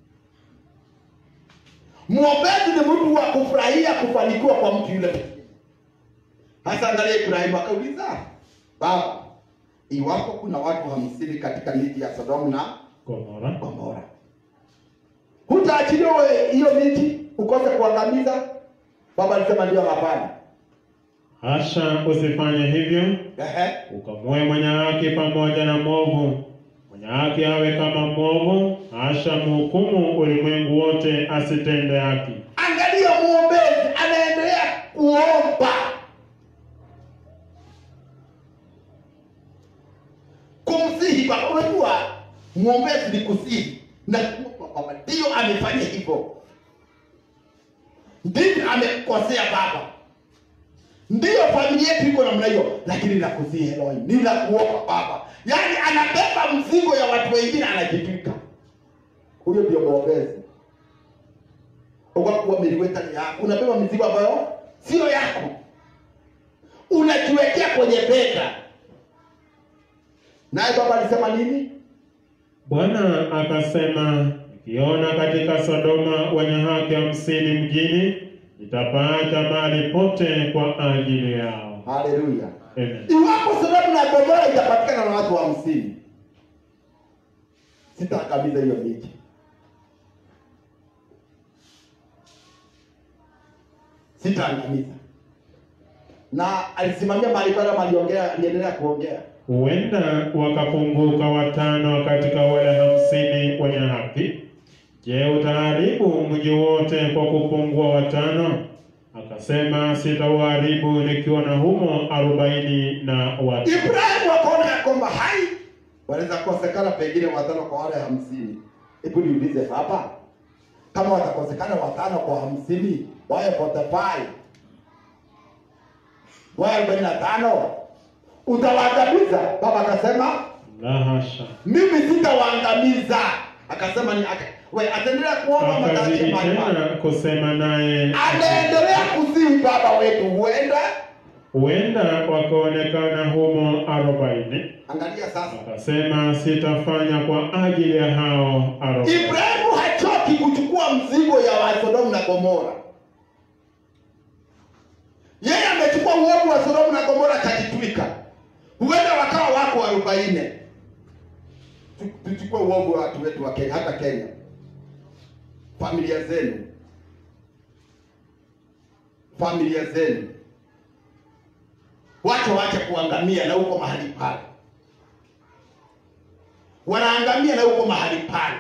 Mwombezi ni mtu wa kufurahia kufanikiwa kwa mtu yule mwingine. Hasa angalia Ibrahimu akauliza, baba, iwapo kuna watu hamsini katika miji ya Sodomu na Gomora. Gomora. Hutaachiliwa wewe hiyo miji ukose kuangamiza? Baba alisema ndio, hapana. Hasha, usifanye hivyo, Ehe. ukamue mwenye haki pamoja na mwovu. Mwenye haki awe kama mwovu, hasha mhukumu ulimwengu wote asitende haki. Angalia mwombezi anaendelea kuomba, kumsihi Baba. Unajua mwombezi ni kusihi na kuomba Baba, ndio amefanya hivyo, ndivyo amekosea Baba, ndiyo familia yetu iko namna hiyo, lakini nakusihi Elohim, ninakuomba Baba. Yaani anabeba mzigo ya watu wengine anajitwika. Huyo ndio mwombezi ukakuwa miliweta ni yako, unabeba mizigo ambayo sio yako, unajiwekea kwenye bega. Naye baba alisema nini? Bwana akasema, nikiona katika Sodoma wenye haki hamsini mjini, nitapaacha mahali pote kwa ajili yao. Haleluya! Amen. Iwapo Sodomu na Gomora itapatikana na watu hamsini, sitaangamiza hiyo miji. Sitaangamiza. Na alisimamia mahali pale, ama aliongea, aliendelea kuongea Huenda wakapunguka watano katika wale hamsini wenye haki. Je, utaharibu mji wote kwa kupungua watano? Akasema sitauharibu nikiwa na humo arobaini na watu. Ibrahimu akaona ya kwamba hai wanaweza kosekana pengine watano kwa wale hamsini. Hebu niulize hapa, kama watakosekana watano kwa hamsini, wawe 45 wawe arobaini na tano, utawaangamiza? Baba akasema La hasha. mimi sitawaangamiza. Akasema ni aka, we ataendelea kuomba Akazidi matache mahali pale. tena kusema naye, Anaendelea kusihi baba wetu, huenda huenda wakaonekana humo arobaini. angalia sasa Akasema sitafanya kwa ajili ya hao arobaini. Ibrahimu hachoki kuchukua mzigo ya wa Sodomu na Gomora. Yeye amechukua uovu wa Sodomu na Gomora akajitwika. Huenda wakawa wako arobaini. Tu- Tuchukue uovu wa watu wetu wa Kenya, hata Kenya, familia zenu, familia zenu, wacha wache kuangamia na huko mahali pale, wanaangamia na huko mahali pale.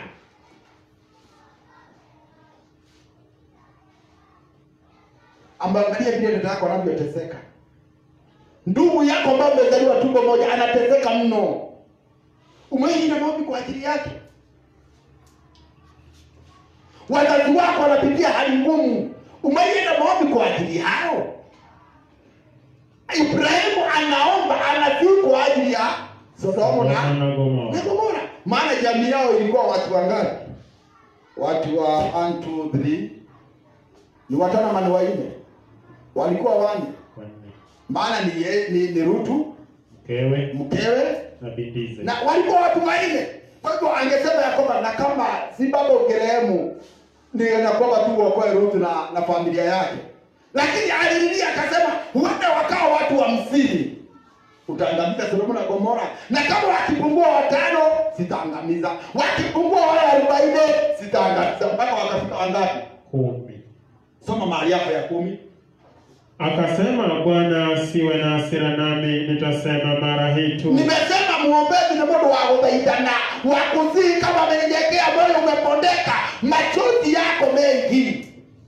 Ambangalia vile dada yako anavyoteseka. Ndugu yako ambaye umezaliwa tumbo moja anateseka mno. Umeenda maombi kwa ajili yake. Wazazi wako wanapitia hali ngumu. Umeenda maombi kwa ajili yao. Ibrahimu anaomba anasihi kwa ajili ya Sodomu na na Gomora. na Gomora. Maana jamii yao ilikuwa watu wangapi? Watu wa 1 2 3 ni watano ama ni wanne? Walikuwa wanne. Wanne. Maana ni, ye- ni, ni Rutu Mkewe mkewe na bindize. na walikuwa watu wanne. Kwa hivyo angesema ya kwamba na kama si baba ugerehemu ndio na kwamba tu uokoe Rutu na, na familia yake, lakini alililia akasema huenda wakawa watu hamsini utaangamiza Sodomu na Gomora, na kama wakipungua watano sitaangamiza, wakipungua wale arobaini sitaangamiza, mpaka wakafika wangapi? Kumi. Soma mahali hapo ya kumi. Akasema Bwana asiwe na hasira nami, nitasema mara hii tu. Nimesema muombezi ni mundu wa guthaithana wa kusihi, kama amenyenyekea, moyo umepondeka, machozi yako mengi.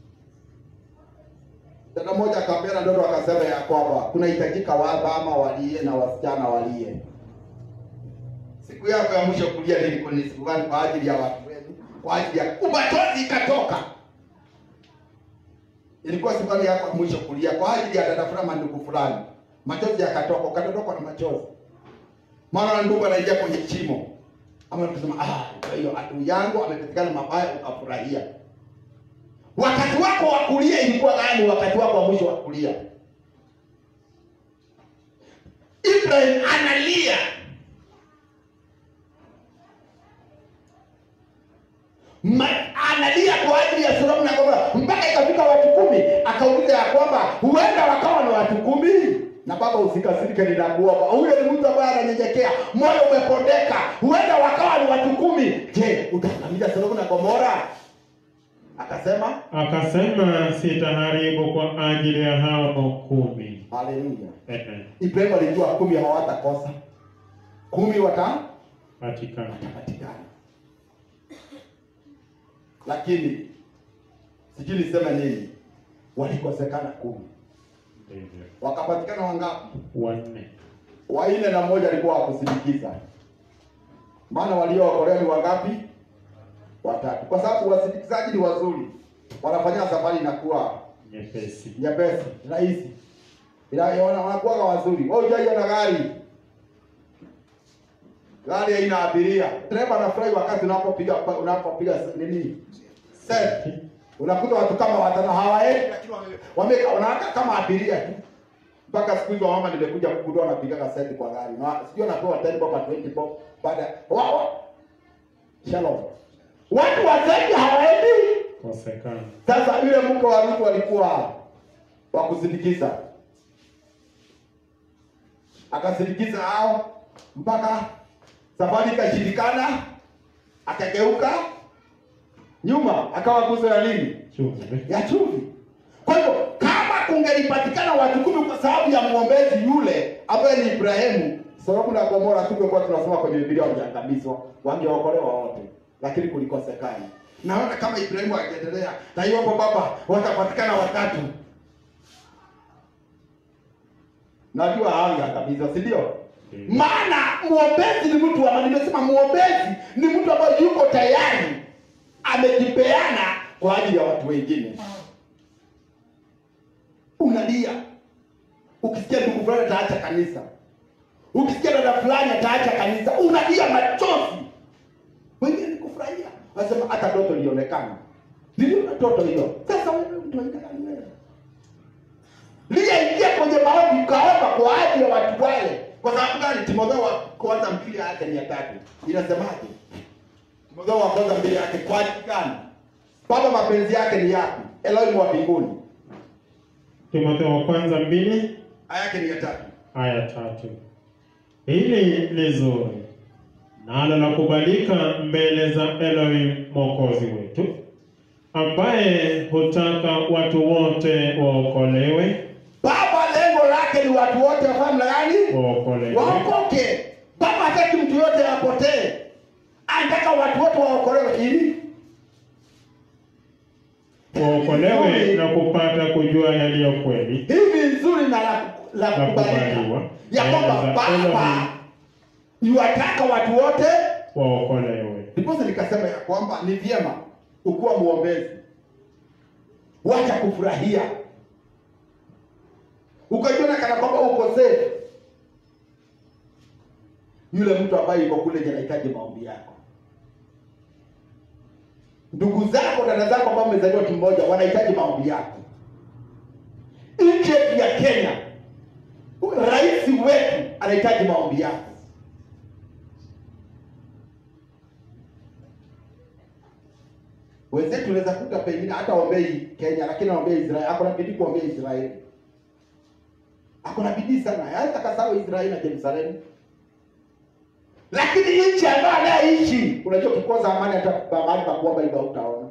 Dada moja akapeana ndoto akasema ya kwamba kunahitajika wamama walie na wasichana walie. Siku yako ya mwisho kulia nilikuwa ni siku gani? Kwa ajili ya watu wenu, kwa ajili ya machozi ikatoka. Ilikuwa siku gani yako ya mwisho kulia kwa ajili ya dada fulani, ndugu fulani, machozi yakatoka, ukadondokwa na machozi maana ndugu anaingia kwenye chimo ama kusema ah, kwa hiyo adui yangu amepatikana mabaya, ukafurahia. Wakati wako wa kulia ilikuwa gani? Wakati wako wa mwisho wa kulia, Ibrahim analia Ma, analia kwa ajili ya Sodomu na Gomora mpaka ikafika watu kumi. Akauliza ya kwamba huenda wakawa na watu kumi. Na baba, usikasirike, ninakuomba. Huyo ni mtu ambaye ananyenyekea, moyo umepondeka. Huenda wakawa ni watu kumi. Je, utaangamiza Sodomu na Gomora? Akasema Akasema sitaharibu kwa ajili ya hao kumi. haleluya. Ehe. Ibrahimu alijua kumi hawatakosa, kumi wata Patikana. watapatikana, lakini sijui niseme nini, walikosekana kumi. Ndivyo. Wakapatikana wangapi? Wanne. Wanne na mmoja alikuwa wakusindikiza. Maana waliookolewa ni wangapi? Watatu, kwa sababu wasindikizaji ni wazuri, wanafanya safari inakuwa Nyepesi. nyepesi, rahisi, ila wana- wanakuwa wazuri. Wewe hujaja na gari, gari haina abiria, dereva anafurahi wakati unapopiga unapopiga nini set, unakuta watu kama watano hawaendi, lakini wame- wame wanakaa kama abiria tu mpaka siku hizo mama nimekuja kugundua wanapigaga set kwa gari na sijui anapewa 10 bob 20 bob baada wa, wa. Shalom. Watu wazaji hawaendi. Kosekana. Sasa yule mke wa Ruth alikuwa wa kusindikiza, akasindikiza hao mpaka safari ikashindikana, akageuka nyuma, akawa nguzo ya nini? Chumvi. Ya chumvi. Kwa hivyo kama kungelipatikana watu kumi kwa sababu ya mwombezi yule ambaye ni Ibrahimu, Sodomu na Gomora tungekuwa tunasoma kwenye Biblia wangeangamizwa, wangeokolewa wote, lakini kulikosekana. Naona kama Ibrahimu angeendelea na hiyo hapo, baba, watapatikana watatu, najua hanga kabisa si ndio maana mwombezi ni mtu ama nimesema mwombezi ni mtu ambaye yuko tayari amejipeana kwa ajili ya watu wengine unalia ukisikia ndugu fulani ataacha kanisa ukisikia dada fulani ataacha kanisa unalia machozi wengine ni kufurahia wasema hata ndoto ilionekana niliona ndoto hiyo sasa wewe mtu wa aina gani wewe liyaingia kwenye maombi ukaomba kwa ajili ya watu wale kwa sababu gani timotheo wa kwanza mbili yake ni ya tatu inasemaje timotheo wa kwanza mbili yake kwa ajili gani baba mapenzi yake ni yapi elohim wa mbinguni Timotheo wa kwanza mbili aya yake ni ya tatu aya tatu. Hili ni zuri nalo la kubalika mbele za Elohim mwokozi wetu, ambaye hutaka watu wote waokolewe, baba lengo lake ni watu wote wafanye mna gani waokolewe, waokoke baba hataki mtu yote apotee anataka watu wote waokolewe ili waokolewe na kupata kujua yaliyo kweli hivi nzuri na la, la na kubalika kubaliwa ya kwamba mbele za baba Elohim yuwataka watu wote waokolewe. ndiposa nikasema ya kwamba ni vyema ukuwa mwombezi wacha kufurahia ukajiona kana kwamba uko safe yule mtu ambaye yuko kule nje anahitaji maombi yako ndugu zako dada zako ambao umezaliwa kimoja wanahitaji maombi yako nchi yetu ya kenya rais wetu anahitaji maombi yako wenzetu unaweza kuta pengine hata ombei Kenya, lakini anaombea Israeli. Ako na bidii kuombea Israeli, ako na bidii sana, hata kasahau Israeli na Yerusalemu. Lakini nchi ambayo anayeishi, unajua ukikosa amani, hata mahali pa kuomba hivyo hautaona.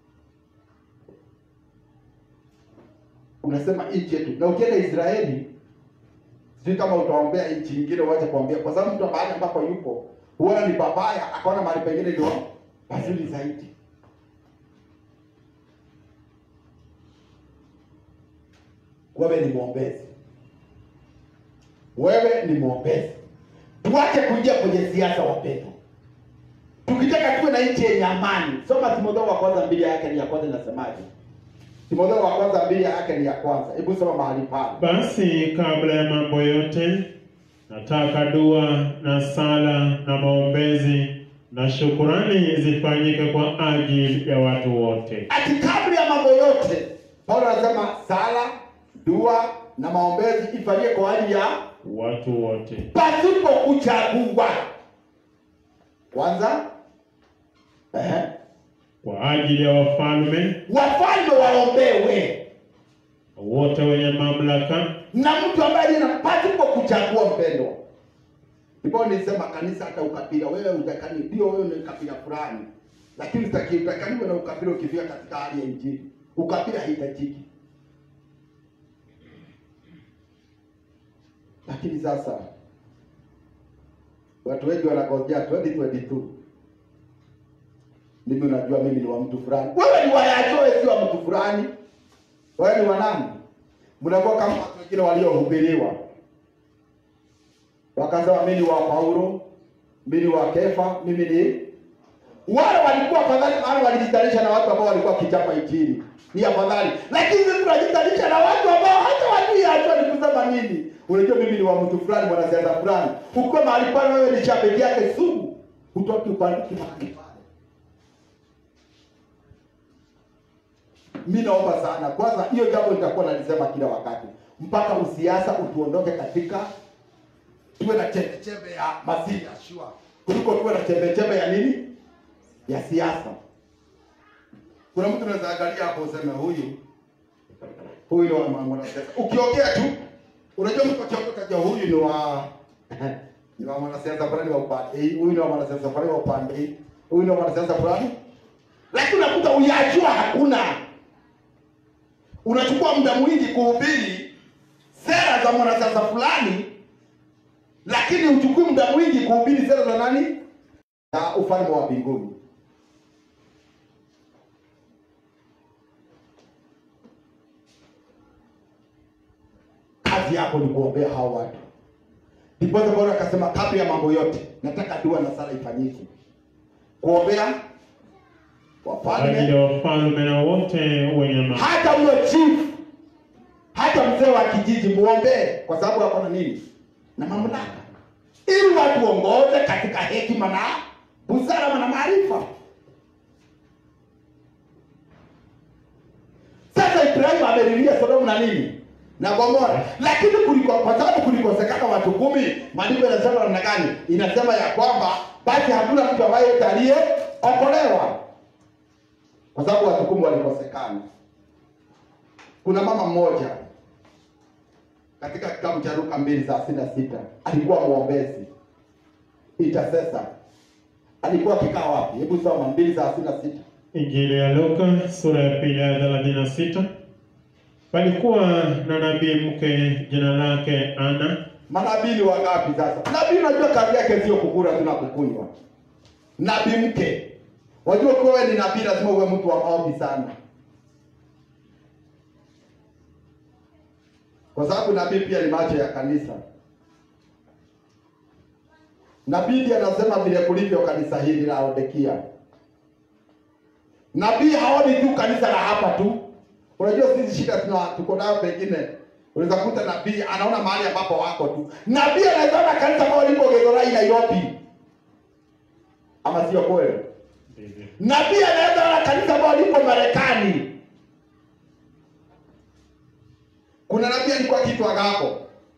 Unasema nchi yetu, na ukienda Israeli, sijui kama utaombea nchi nyingine uache kuombea, kwa sababu mtu mahali ambapo yupo huona ni babaya, akaona mahali pengine ndio pazuri zaidi. wewe ni mwombezi, wewe ni mwombezi. Tuache kuingia kwenye siasa, wapendwa. Tukitaka tuwe na nchi yenye amani, soma Timotheo wa kwanza mbili yake ni ya kwanza, inasemaje? Timotheo wa kwanza mbili yake ni ya kwanza, hebu soma mahali pale. Basi kabla ya mambo yote, nataka dua na sala na maombezi na shukurani zifanyike kwa ajili ya watu wote, Ati kabla ya mambo yote, Paulo anasema sala, dua na maombezi ifanyike kwa ajili ya watu wote, pasipo kuchagua. Kwanza ehe, kwa ajili ya wafalme wafalme waombewe wote wenye mamlaka, na mtu ambaye aliye na pasipo kuchagua mpendwa. Ndipo nilisema kanisa hata ukabila, wewe utakani ndio wewe ni kabila fulani, lakini utaki utakaniwe na ukabila ukifika katika hali ya injili. Ukabila haitajiki. Lakini sasa watu wengi wanagojea 2022 mimi unajua mimi ni wa mtu fulani. Wewe ni wa Yajoe, si wa mtu fulani. Wewe ni wa nani? Mnakuwa kama watu wengine waliohubiriwa, wakasema mimi ni wa Paulo, mimi ni wa Kefa, mimi ni wale walikuwa afadhali, maana walijitanisha na watu ambao walikuwa kichapa injili, ni afadhali. Lakini sisi tunajitanisha na watu ambao hata wajui hata ni kusema nini. Unajua mimi ni wa mtu fulani, mwanasiasa fulani. Ukiwa mahali pale, wewe ni shabiki yake sugu, hutoki upandiki mahali pale. mi naomba sana kwanza hiyo jambo nitakuwa nalisema kila wakati mpaka usiasa utuondoke katika tuwe na chembechembe ya masihi ya shua kuliko tuwe na chembechembe ya nini ya siasa kuna mtu unaweza angalia hapo useme huyu huyu ni wa mwanasiasa ukiongea tu unajua mtu akiongea utajua huyu ni wa ni wa mwanasiasa fulani wa upande hii huyu ni wa mwanasiasa fulani wa upande hii huyu ni wa mwanasiasa fulani lakini unakuta uyajua hakuna unachukua muda mwingi kuhubiri sera za mwanasiasa fulani, lakini uchukui muda mwingi kuhubiri sera za nani? Za ufalme wa mbinguni. Kazi kazi yako ni kuombea hao watu. Ndipo Bwana akasema kabla ya mambo yote, nataka dua na sala ifanyike, kuombea kwa ajili wafalme, ya wafalme na wote wenye mamlaka. hata huyo chief, hata mzee wa kijiji muombee, kwa sababu ako na nini na mamlaka, ili watu ongoze katika hekima na busara na maarifa. Sasa Ibrahimu amelilia Sodomu na nini na Gomora, lakini kuliko kwa sababu kulikosekana watu kumi, maandiko yanasema namna gani? Inasema ya kwamba basi hakuna mtu ambaye yote aliyeokolewa kwa sababu watu kumi walikosekana. Kuna mama mmoja katika kitabu cha Luka mbili thelathini na sita alikuwa mwombezi intercessor. Alikuwa akikaa wapi? Hebu soma mbili thelathini na sita. Injili ya Luka sura ya pili aya thelathini na sita. Palikuwa na nabii mke jina lake Ana, Manabii ni wangapi sasa? Nabii unajua kazi yake sio kukula tu na kukunywa. Nabii mke. Wajua kwa wewe ni nabii lazima uwe mtu wa maombi sana. Kwa sababu nabii pia ni macho ya kanisa. Nabii ndiye anasema vile kulivyo kanisa hili la Laodikia. Nabii haoni tu kanisa la hapa tu. Unajua sisi shida tuna tuko nayo pengine. Unaweza kuta nabii anaona mahali ambapo wako tu. Nabii anaweza ona kanisa ambalo liko Githurai Nairobi. Ama sio kweli? ndivyo Nabii anaweza ona kanisa ambalo liko Marekani. Kuna nabii alikuwa akiitwa Agabo.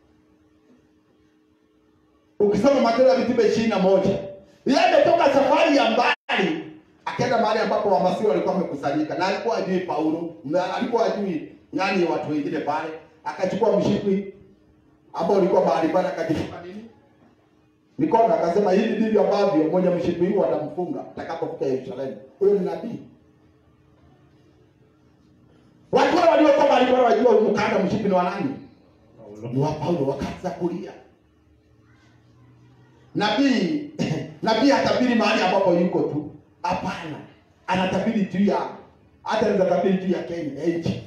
Ukisoma Matendo ya Mitume ishirini na moja yeye ametoka safari ya mbali akaenda mahali ambapo wamasiri walikuwa wamekusanyika, na alikuwa ajui Paulo, na alikuwa ajui yani watu wengine pale. Akachukua mshipi ambao ulikuwa mahali pale, akajishika nini mikono, akasema hivi ndivyo ambavyo mwenye mshipi huu atamfunga atakapofika Yerusalemu. Huyo ni nabii. Watu wale waliokuwa mahali pale wajua huu mkanda mshipi ni wa nani? Paulo. ni wa Paulo wakaanza kulia. Nabii nabii hatabiri mahali ambapo yuko tu, hapana, anatabiri juu ya hata anaweza tabiri juu ya Kenya ya nchi.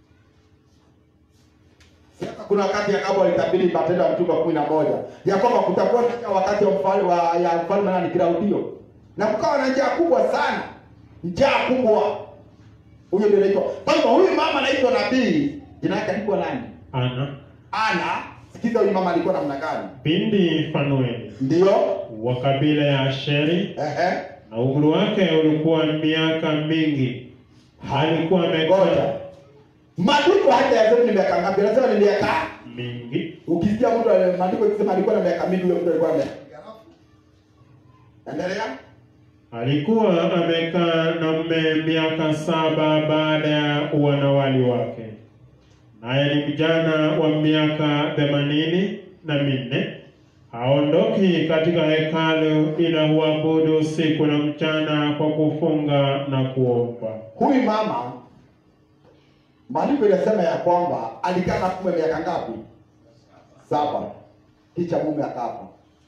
Sasa kuna wakati Yakobo alitabiri Matendo ya Mitume kumi na moja ya kwamba kutakuwa na wakati wa mfalme wa ya mfalme nani Klaudio, na kukawa na njaa kubwa sana, njaa kubwa. Huyo ndio anaitwa. Kwa hivyo huyu mama anaitwa nabii, jina lake alikuwa nani? Ana Ana, sikiza huyu mama alikuwa namna gani? binti Fanueli Ndio, wa kabila ya Asheri, ehe, na umri wake ulikuwa miaka mingi. Alikuwa ngoja. amekaa Maandiko hata yasema ni miaka ngapi? Anasema ni miaka. mingi, Ukisikia mtu ale- maandiko ikisema alikuwa na miaka mingi, huyo mtu alikuwa na miaka. Endelea. alikuwa amekaa na mume miaka saba baada ya uwanawali wake, naye ni mjana wa miaka themanini na minne. Haondoki katika hekalu ila huabudu usiku na mchana kwa kufunga na kuomba. Huyu mama maandiko inasema ya kwamba alikaa na mume miaka ngapi? Saba. Kisha mume akafa,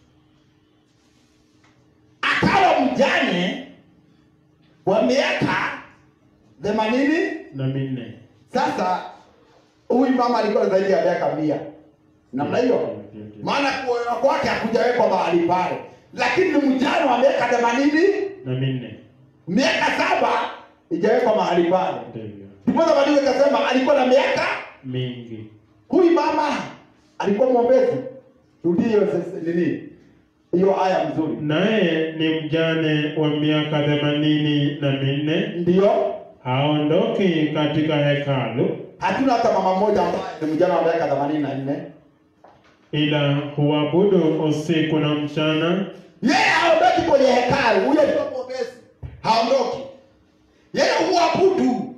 akawa mjane wa miaka themanini na minne. Sasa huyu mama alikuwa zaidi ya miaka mia namna hiyo, Ndio, ndio. maana kuolewa kwake hakujawekwa mahali pale, lakini ni mjane wa miaka themanini, na minne miaka saba ijawekwa mahali pale. ndivyo Ndipo maandiko ikasema alikuwa na miaka. mingi. Huyu mama alikuwa mwombezi. Rudie hiyo sasa nini, hiyo aya mzuri, Naye ni mjane wa miaka themanini na minne, ndio haondoki katika hekalu hatuna hata mama mmoja ambaye ni mjana wa miaka themanini na nne ila huabudu usiku na mchana yeye haondoki kwenye hekalu, huyo ndio mwombezi, haondoki yeye huabudu.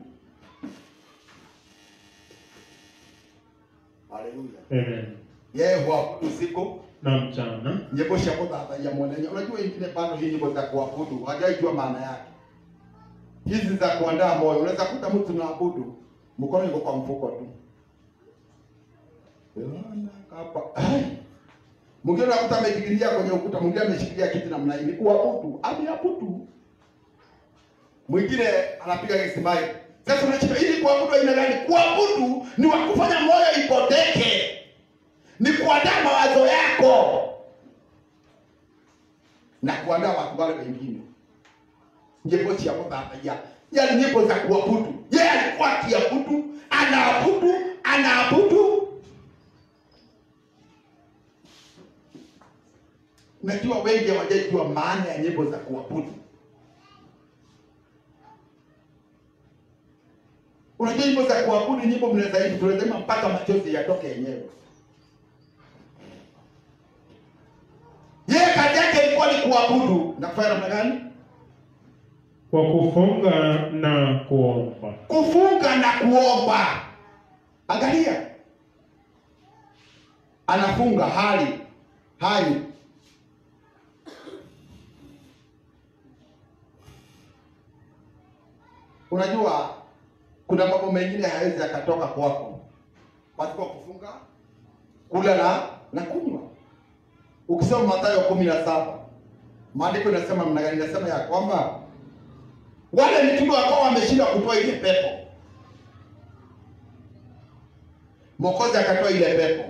Haleluya, Amen. yeye huabudu usiku na mchana nyimbo cia guthathaiya mwenenya. Unajua ingine bado hii nyimbo za kuabudu hajaijua maana yake, hizi za kuandaa moyo. Unaweza kuta mtu naabudu mkono iko kwa mfuko tu, Bwana kapa Ai. mwingine unakuta amejigilia kwenye ukuta, mwingine ameshikilia kiti namna hii, ni kuabudu, ameabudu. Mwingine anapiga kisimai. Sasa unachika ili kuabudu aina gani? Kuabudu ni wa kufanya moyo ipoteke ni kuandaa mawazo yako na kuandaa watu wale wengine nyimbo cia gũthambia yani nyimbo za kuabudu yeye alikuwa akiabudu anaabudu anaabudu najua wengi hawajajua maana ya nyimbo za kuabudu unajua nyimbo za kuabudu nyimbo mnaweza hivi tunasema mpaka machozi yatoke yenyewe yeye kazi yake ilikuwa ni kuabudu na kufanya namna gani kwa kufunga na kuomba. kufunga na kuomba. Angalia, anafunga hali hai Unajua kuna mambo mengine hawezi akatoka kwako pasipo kufunga, kula na na kunywa. Ukisoma Mathayo kumi na saba maandiko inasema mna gani? Inasema ya kwamba wale mitume wakawa wameshindwa kutoa ile pepo, Mwokozi akatoa ile pepo.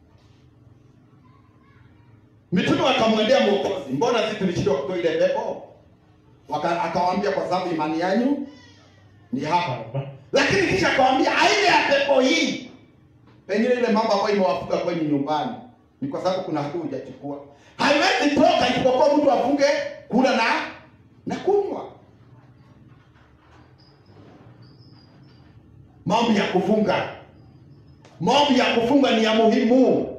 Mitume wakamwendea Mwokozi, mbona sisi tulishindwa kutoa ile pepo? Waka- Akawaambia, kwa sababu imani yanyu ni hapa. Lakini kisha akawaambia, aina ya pepo hii, pengine ile mambo ambayo imewafuga kwenye nyumbani ni kwa sababu kuna hatua hujachukua, haiwezi toka isipokuwa mtu afunge kula na na kunywa. Maombi ya kufunga, maombi ya kufunga ni ya muhimu.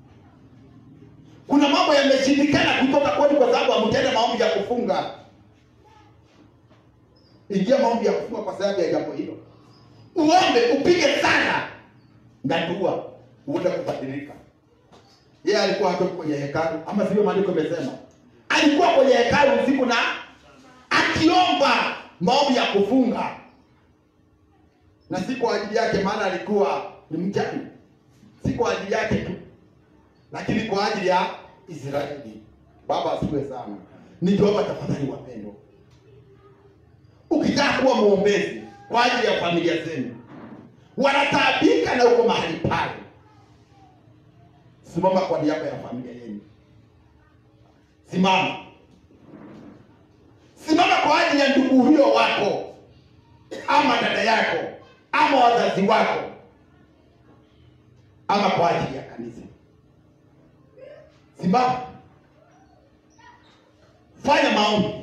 Kuna mambo yameshindikana kutoka kwenu kwa sababu hamtenda maombi ya kufunga. Ingia maombi ya kufunga kwa sababu ya jambo hilo, uombe, upige sana na dua, uende kubadilika. Yeye alikuwa hatoki kwenye hekalu, ama sivyo? Maandiko yamesema alikuwa kwenye hekalu usiku na akiomba maombi ya kufunga na si kwa ajili yake, maana alikuwa ni mjane, si kwa ajili yake tu, lakini kwa ajili ya Israeli. Baba asifiwe sana. Nikiomba tafadhali, wapendwa, ukitaka kuwa mwombezi kwa ajili ya familia zenu, wanataabika na uko mahali pale, simama kwa niaba ya familia yenu, simama, simama kwa ajili ya ndugu huyo wako ama dada yako ama wazazi wako ama kwa ajili ya kanisa. Simama, fanya maombi.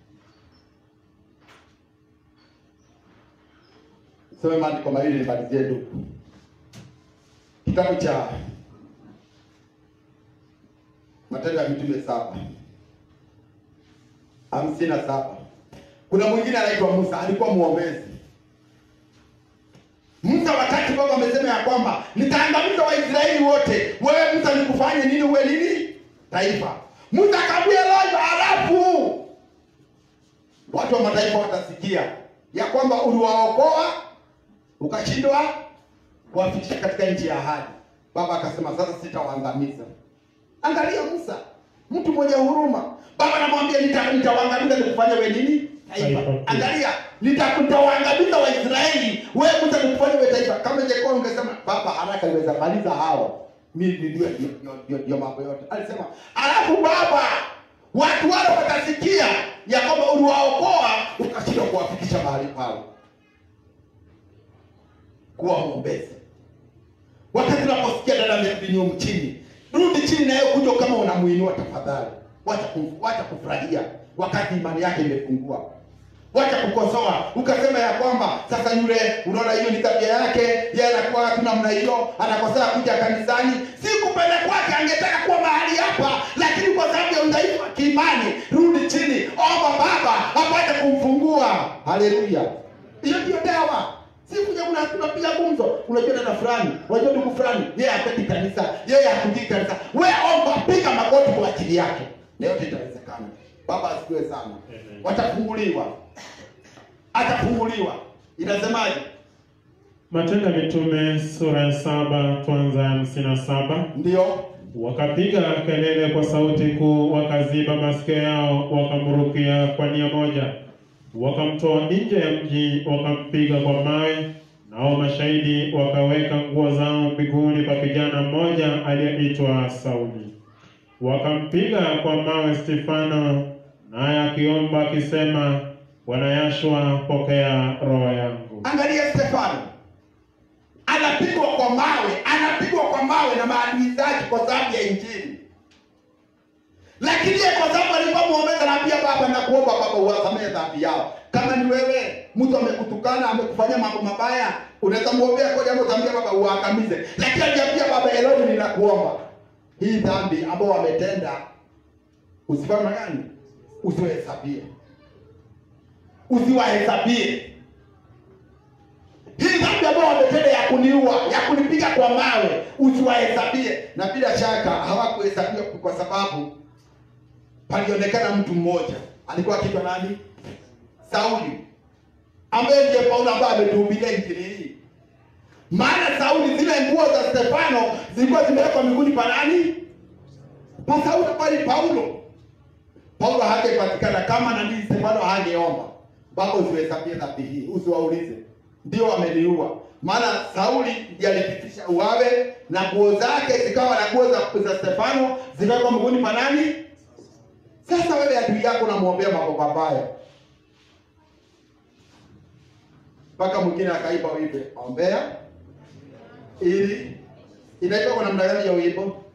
Soma maandiko mawili nimalizie ndugu, kitabu cha Matendo ya Mitume saba hamsini na saba. Kuna mwingine anaitwa Musa, alikuwa mwombezi Musa wakati Baba amesema ya kwamba nitaangamiza Waisraeli wote, wewe Musa nikufanye nini? Uwe nini? Taifa. Musa akamwambia Elijah, halafu watu wa mataifa watasikia ya kwamba uliwaokoa ukashindwa kuwafikisha katika nchi ya ahadi. Baba akasema sasa sitawaangamiza. Angalia Musa, mtu mwenye huruma. Baba anamwambia nita- nitawaangamiza nikufanye wewe nini? Taifa. Taifa. Angalia, nita- nitawaangamiza Waisraeli, wewe Musa nikufanye wewe taifa. Kama ingekuwa ungesema baba, haraka niweza maliza hao mimi ndio ndio- ndio- ndio mambo yote. Alisema alafu baba, watu wale watasikia ya kwamba uliwaokoa ukashindwa kuwafikisha mahali pale. Kuwa mwombezi wakati unaposikia dada amerudi nyuma chini, rudi chini naye kuja kama unamuinua tafadhali. Wacha kum- wacha kufurahia wakati imani yake imepungua. Wacha kukosoa ukasema ya kwamba sasa yule, unaona hiyo ni tabia yake, yeye anakuwa tu namna hiyo, anakosea kuja kanisani. Si kupenda kwake, angetaka kuwa mahali hapa, lakini kwa sababu ya udhaifu wa kiimani, rudi chini, omba Baba apate kumfungua. Haleluya! Hiyo ndio dawa. Si kuja kuna tunapiga gumzo. Unajua dada fulani, unajua ndugu fulani, yeye hapendi kanisa, yeye hakujii kanisa. We omba, piga magoti kwa ajili yake. Na yote itawezekana. Baba asifiwe sana. Amen. Watafunguliwa. Atafunguliwa. Inasemaje? Matendo ya Mitume sura ya saba tuanza hamsini na saba. Ndio. Wakapiga kelele kwa sauti kuu, wakaziba masikio yao, wakamrukia kwa nia moja, wakamtoa nje ya mji, wakampiga kwa mawe, Nao mashahidi wakaweka nguo zao miguuni pa kijana mmoja aliyeitwa Sauli, wakampiga kwa mawe Stefano, naye akiomba akisema, Bwana Yashua, pokea roho yangu. Angalia Stefano anapigwa kwa mawe, anapigwa kwa mawe na maadui zake kwa sababu ya Injili, lakini yeye kwa sababu alikuwa mwombezi, anaambia Baba, nakuomba Baba uwasamehe dhambi yao. Kama ni wewe, mtu amekutukana, amekufanyia mambo mabaya, unaweza muombea kwa jambo, utaambia Baba uwaangamize, lakini aliambia Baba Eloni, ninakuomba hii dhambi ambao wametenda usifanye gani, usiwahesabie, usiwahesabie hii dhambi ambayo wametenda ya kuniua ya kunipiga kwa mawe usiwahesabie na bila shaka hawakuhesabiwa kwa sababu palionekana mtu mmoja alikuwa akiitwa nani sauli ambaye ndiye paulo ambaye ametuhubiria injili hii maana sauli zile nguo za stefano zilikuwa zimewekwa miguuni pa nani pa sauli bali paulo paulo hangepatikana kama nani stefano hangeomba baba usiwahesabie dhambi hii usiwaulize ndio wameniua maana sauli ndiye alipitisha uwawe na nguo zake zikawa na nguo za, za stefano zikawekwa mguuni pa nani sasa wewe adui yako unamwombea mambo mabaya mpaka mwingine akaiba wimbe ombea ili inaitwa kwa namna gani ya wimbo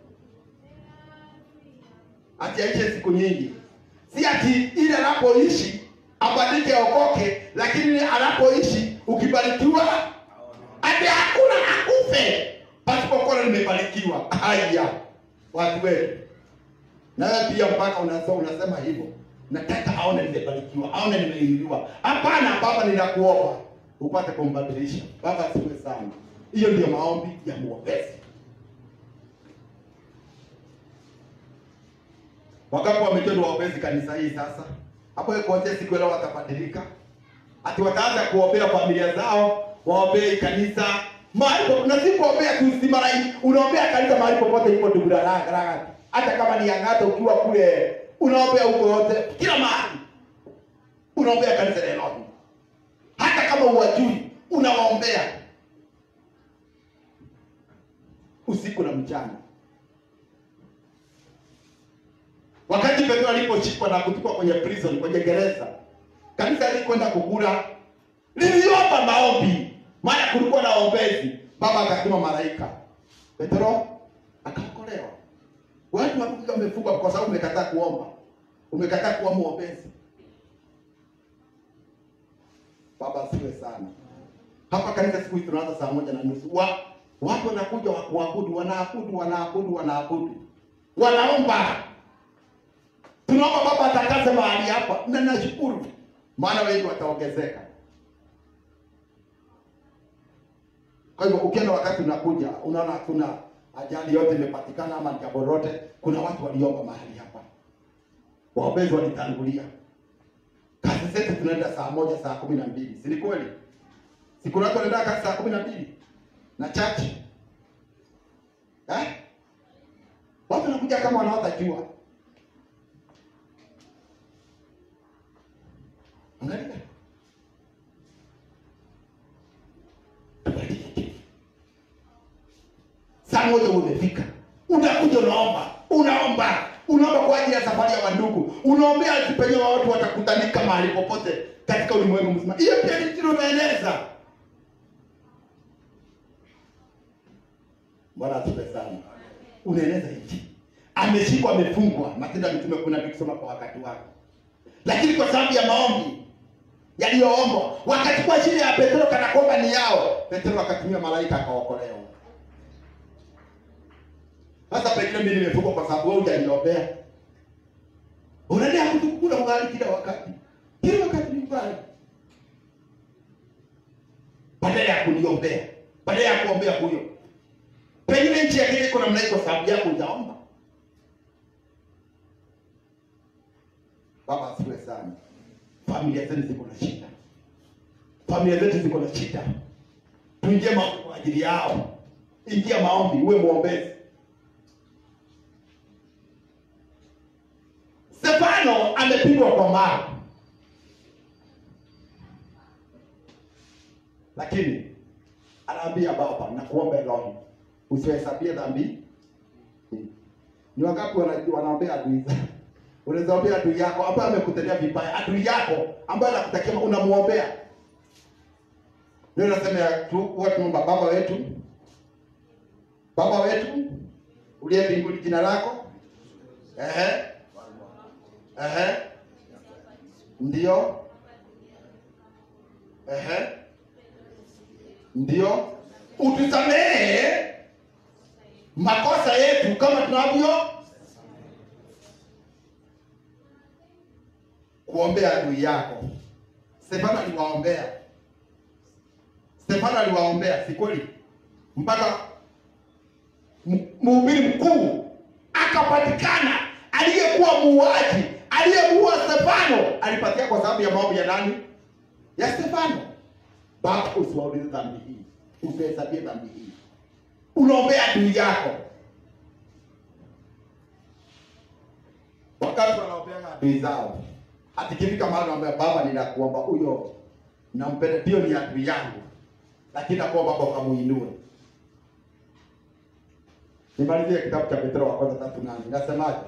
ati aiche siku nyingi si ati ile anapoishi abadike okoke lakini anapoishi ukibarikiwa ati hakuna akufe pasipokuwa nimebarikiwa haya watu wetu nawe pia mpaka unasema, unasema hivyo nataka aone nimebarikiwa aone nimeinuliwa hapana baba ninakuomba upate kumbadilisha baba asiwe sana hiyo ndio maombi ya mwombezi Wangapi wametendwa waombezi kanisa hii sasa? Hapo kuanzia siku leo watabadilika. Ati wataanza kuombea familia zao, waombee kanisa. Mahali po- na si kuombea tu si mara hii. Unaombea kanisa mahali popote iko ndugu raga raga. Hata kama ni Yang'ata ukiwa kule unaombea huko yote kila mahali. Unaombea kanisa la Nairobi. Hata kama uwajui unawaombea usiku na mchana. Wakati Petro aliposhikwa na kutupwa kwenye prison, kwenye gereza, kanisa lilikwenda kukula, liliomba maombi, maana kulikuwa na ombezi. Baba akatuma malaika, Petro akaokolewa. Watu walikuwa wamefungwa kwa sababu umekataa kuomba, umekataa kuwa mwombezi. Baba asiwe sana. Hapa kanisa siku hizi tunaanza saa moja na nusu. Wa, watu wanakuja wa kuabudu, wanaabudu, wanaabudu, wanaabudu, wanaomba tunaomba baba atakaze mahali hapa na nashukuru maana wengi wataongezeka kwa hivyo ukienda wakati unakuja unaona hakuna ajali yote imepatikana ama ni jambo lolote kuna watu waliomba mahali hapa waombezi walitangulia kazi zetu tunaenda saa moja saa kumi na mbili si ni kweli siku watu wanaenda kazi saa kumi na mbili na chache eh? watu wanakuja kama wanaota jua Angalia. Tubadilike. Saa moja umefika, unakuja unaomba, unaomba, unaomba kwa ajili ya safari ya wandugu, unaombea ati penye watu watakutanika mahali popote katika ulimwengu mzima. Hiyo pia ni kitu unaeneza. Bwana atupe sana. Unaeneza nchi. Ameshikwa, amefungwa. Matendo ya Mitume kuna tukisoma kwa wakati wake lakini kwa sababu ya maombi yaliyoombwa wakachukua chini ya Petro kana kwamba ni yao. Petro akatumia malaika akaokolewa. Sasa pengine mimi nimefungwa kwa sababu wewe hujaniombea. Unaendelea kutukula ugali kila wakati, kila wakati ni ugali, badala ya kuniombea, badala ya kuombea huyo. Pengine nchi ya Kenya iko namna hii kwa sababu yako hujaomba. Baba asiwe sana. Familia zetu ziko na shida, familia zetu ziko na shida. Tuingie maombi kwa ajili yao. Ingia maombi, uwe mwombezi. Stefano amepigwa kwa mawe, lakini anaambia baba nakuomba Elohim usihesabie dhambi ni wangapi wana- wanaombea adui zao unaweza ombea adui yako ambaye amekutendea vibaya adui yako ambaye anakutakia unamuombea ndio nasema ya tu huwa tunaomba baba wetu baba wetu uliye mbinguni jina lako ehe ehe ndio ehe ndio utusamehe makosa yetu kama tunavyo kuombea adui yako stefano aliwaombea stefano aliwaombea si kweli mpaka m- mhubiri mkuu akapatikana aliyekuwa muuaji aliyemuua stefano alipatia kwa sababu ya maombi ya nani ya stefano baba usiwaulize dhambi hii usihesabie dhambi hii unaombea adui yako wakati wanaombea adui zao atikifika mahali naambia baba ninakuomba huyo nampenda ndio ni adui yangu lakini nakuomba baba ukamuinue nimalizie kitabu cha petro wa kwanza tatu nane inasemaje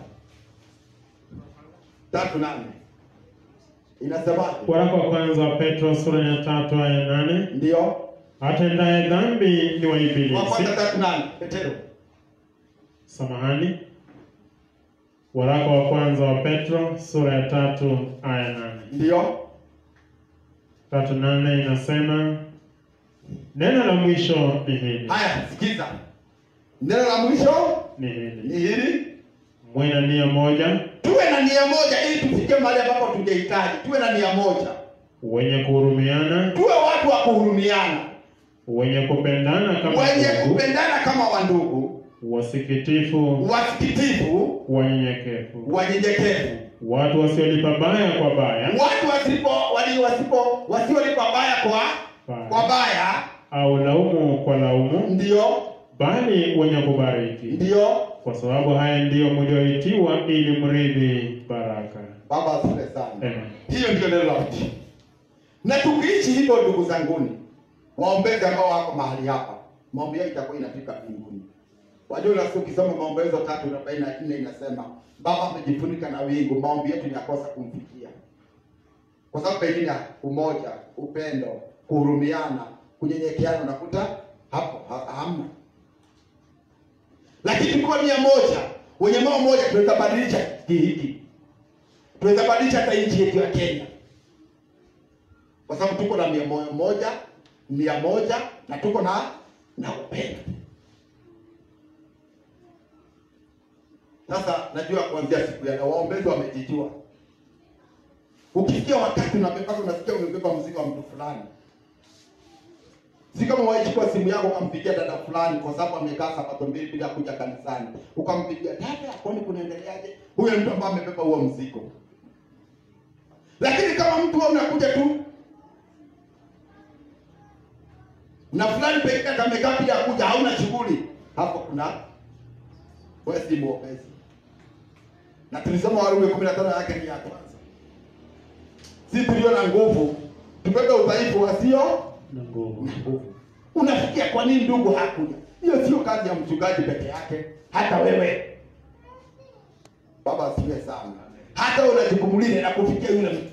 tatu nane inasemaje Waraka wa kwanza wa Petro sura ya tatu aya nane ndio atendaye dhambi ni wa wa ibilisi. kwanza tatu nane petero Samahani. Waraka wa kwanza wa Petro sura ya tatu aya nane ndio tatu nane inasema neno la mwisho ni hili haya sikiza neno la mwisho ni hili ni hili mwe na nia moja tuwe na nia moja ili tufike mahali ambapo tungehitaji tuwe na nia moja wenye kuhurumiana tuwe watu wa kuhurumiana wenye kupendana kama wenye ndugu kupendana kama wandugu wasikitifu wasikitifu wanyenyekevu wanyenyekevu watu wasiolipa baya kwa baya watu wasipo wali wasipo wasiolipa baya kwa kwa baya au laumu kwa laumu ndio bali wenye kubariki ndio kwa sababu haya ndiyo mlioitiwa ili mridhi baraka baba asifiwe sana Amen. hiyo ndio neno la mti na tukiishi hivyo ndugu zanguni waombezi ambao wako mahali hapa maombi yao itakuwa inafika mbinguni wajua unasikia ukisoma maombolezo tatu arobaini na nne inasema baba amejifunika na wingu maombi yetu inakosa kumfikia kwa sababu pengine umoja upendo kuhurumiana kunyenyekeana unakuta hapo ha, hamna lakini tukiwa nia moja wenye moyo moja tunaweza badilisha hiki hiki tunaweza badilisha hata nchi yetu ya Kenya kwa sababu tuko na mia moja moja mia moja na tuko na na upendo. Sasa najua kuanzia siku ya leo waombezi wamejijua. Ukisikia wakati unabeba unasikia umebeba mzigo wa mtu fulani, si kama waichukua simu yako ukampigia dada fulani kwa sababu amekaa sabato mbili bila kuja kanisani, ukampigia dada, kwani kunaendeleaje? Huyo mtu ambaye amebeba huo mzigo. Lakini kama mtu wewe unakuja tu na fulani pekee yake amekaa bila kuja, hauna shughuli, hapo kuna wewe si mwombezi. Na tulisema Warumi 15 yake ni ya kwanza, si tulio na nguvu tubebe udhaifu wasio na nguvu na nguvu. Unafikia kwa nini ndugu hakuja? Hiyo sio kazi ya mchungaji peke yake, hata wewe baba asifiwe sana. Hata wewe una jukumu lile la kufikia yule mtu,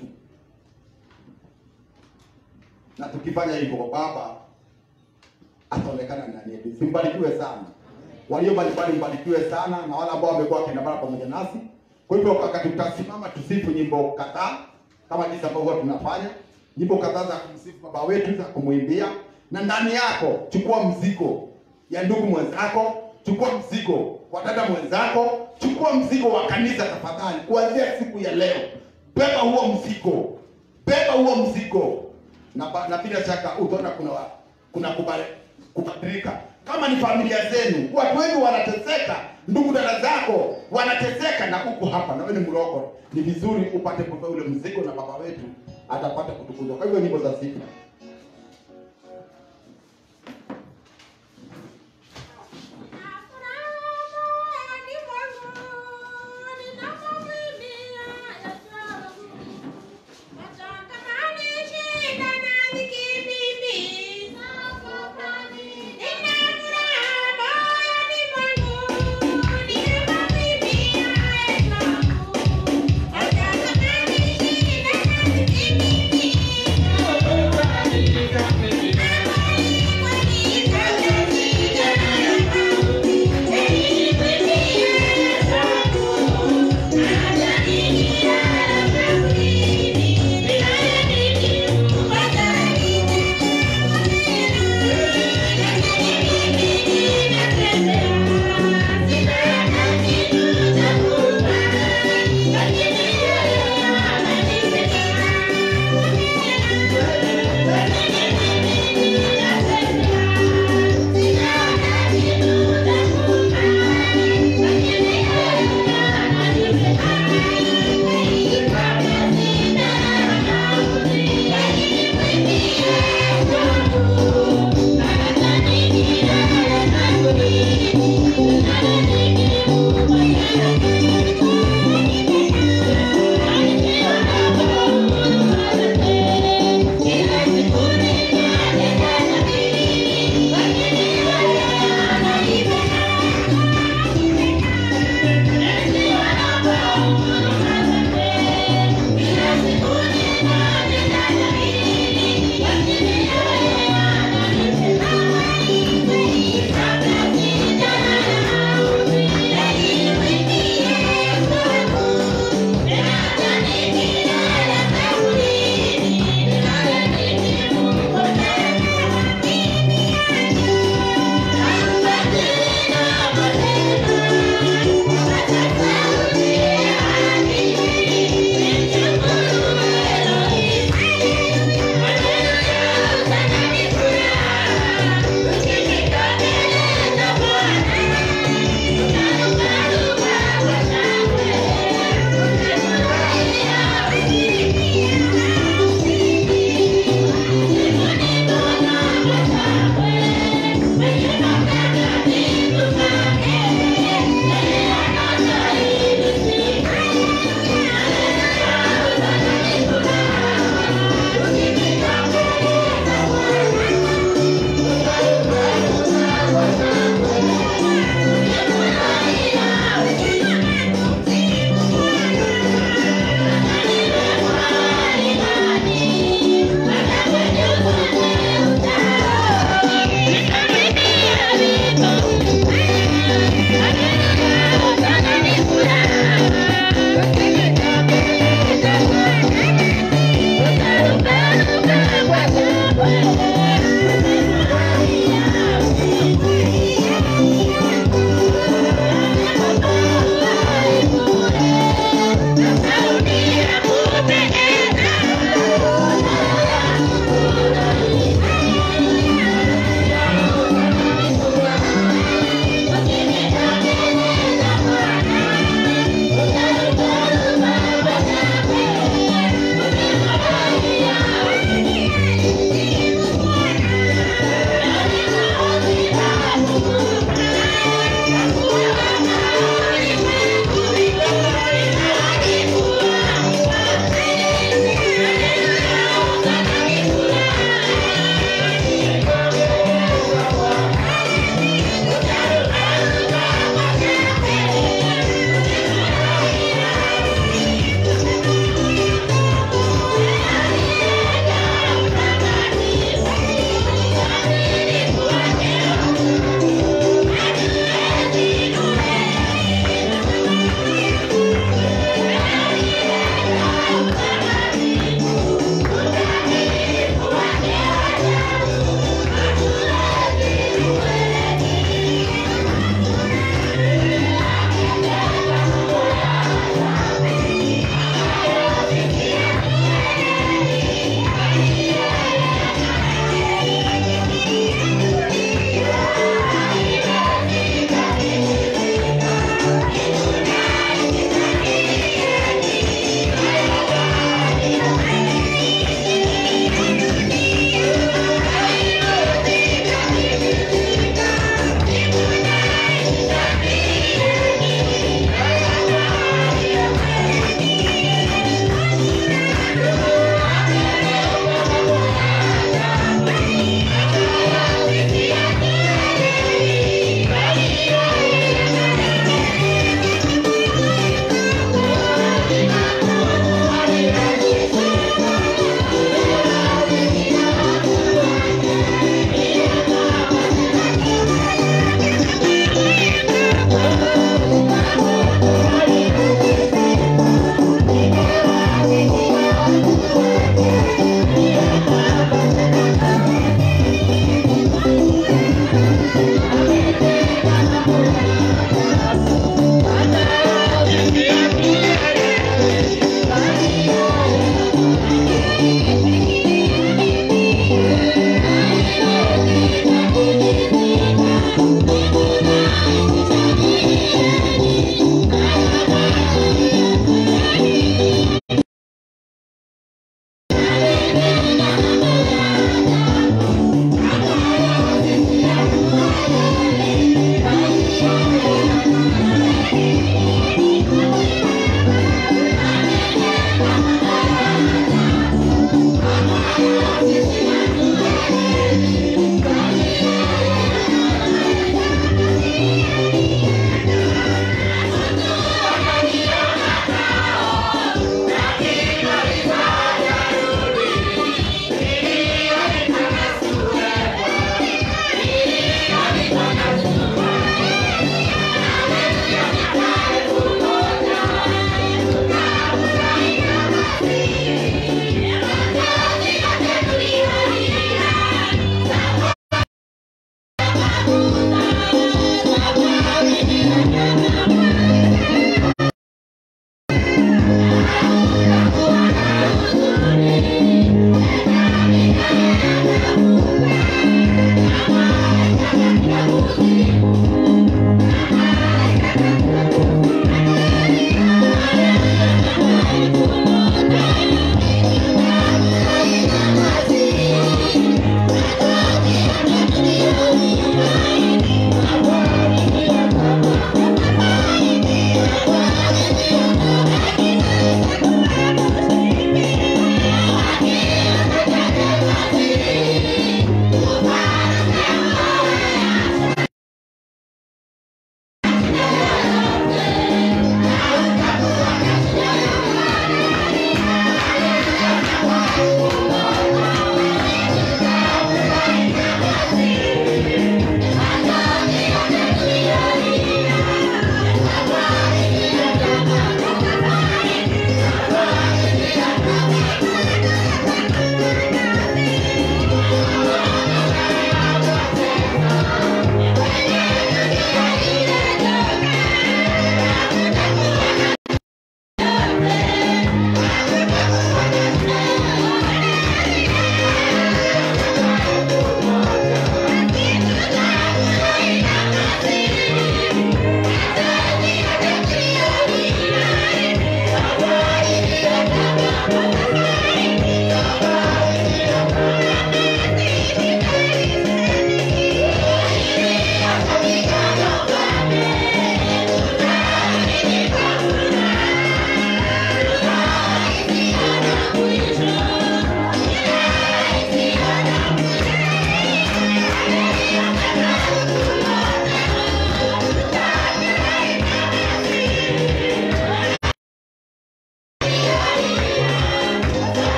na tukifanya hivyo baba ataonekana ndani yetu. Simbarikiwe sana walio mbalimbali, mbarikiwe sana na wale ambao wamekuwa wakiandamana pamoja nasi. Kwa hivyo wakati tutasimama tusifu nyimbo kadhaa kama jinsi ambavyo huwa tunafanya nyimbo kadhaa za kumsifu baba wetu za kumwimbia, na ndani yako chukua mzigo ya ndugu mwenzako, chukua mzigo wa dada mwenzako, chukua mzigo wa kanisa tafadhali. Kuanzia siku ya leo, beba huo mzigo, beba huo mzigo, na, ba- na bila shaka utaona kuna wa- kuna kubale- kubadilika. Kama ni familia zenu, watu wengi wanateseka, ndugu dada zako wanateseka, na uko hapa na wewe ni mloko, ni vizuri upate kubeba ule mzigo, na baba wetu atapata kutukuzwa. Kwa hivyo nyimbo za sifa Thank you.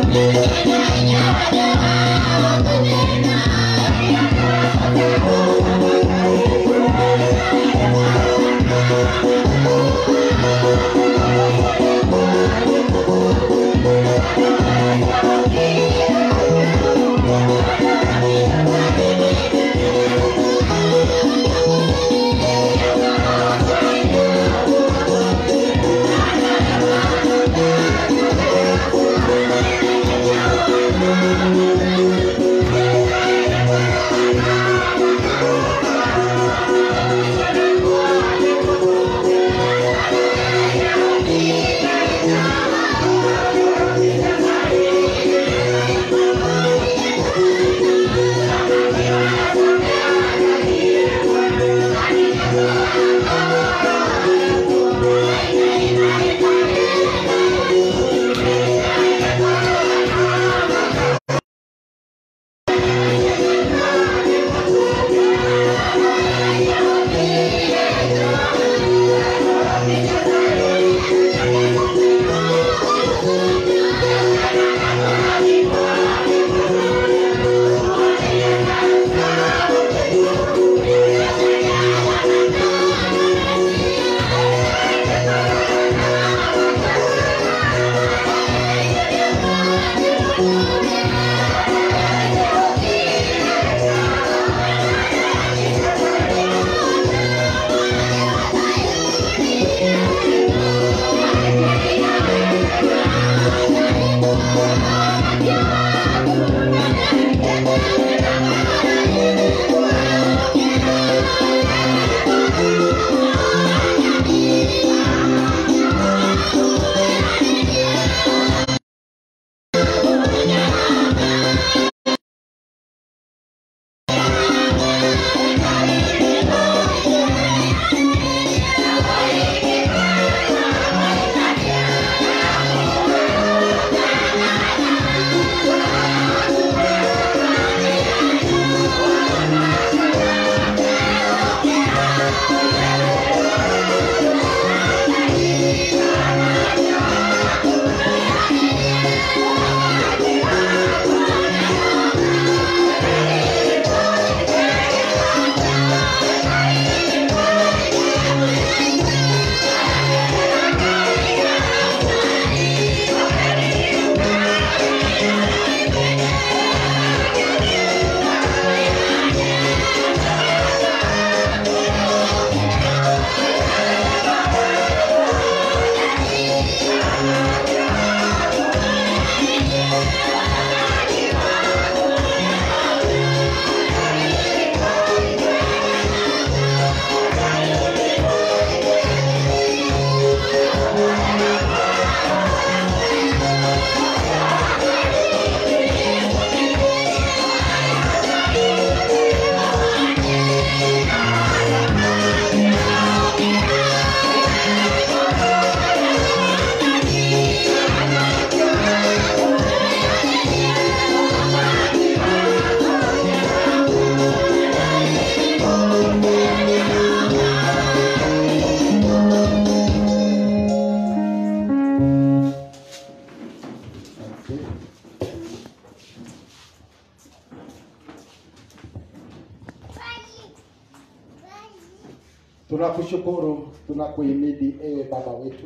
Tunakushukuru, tunakuhimidi ewe Baba wetu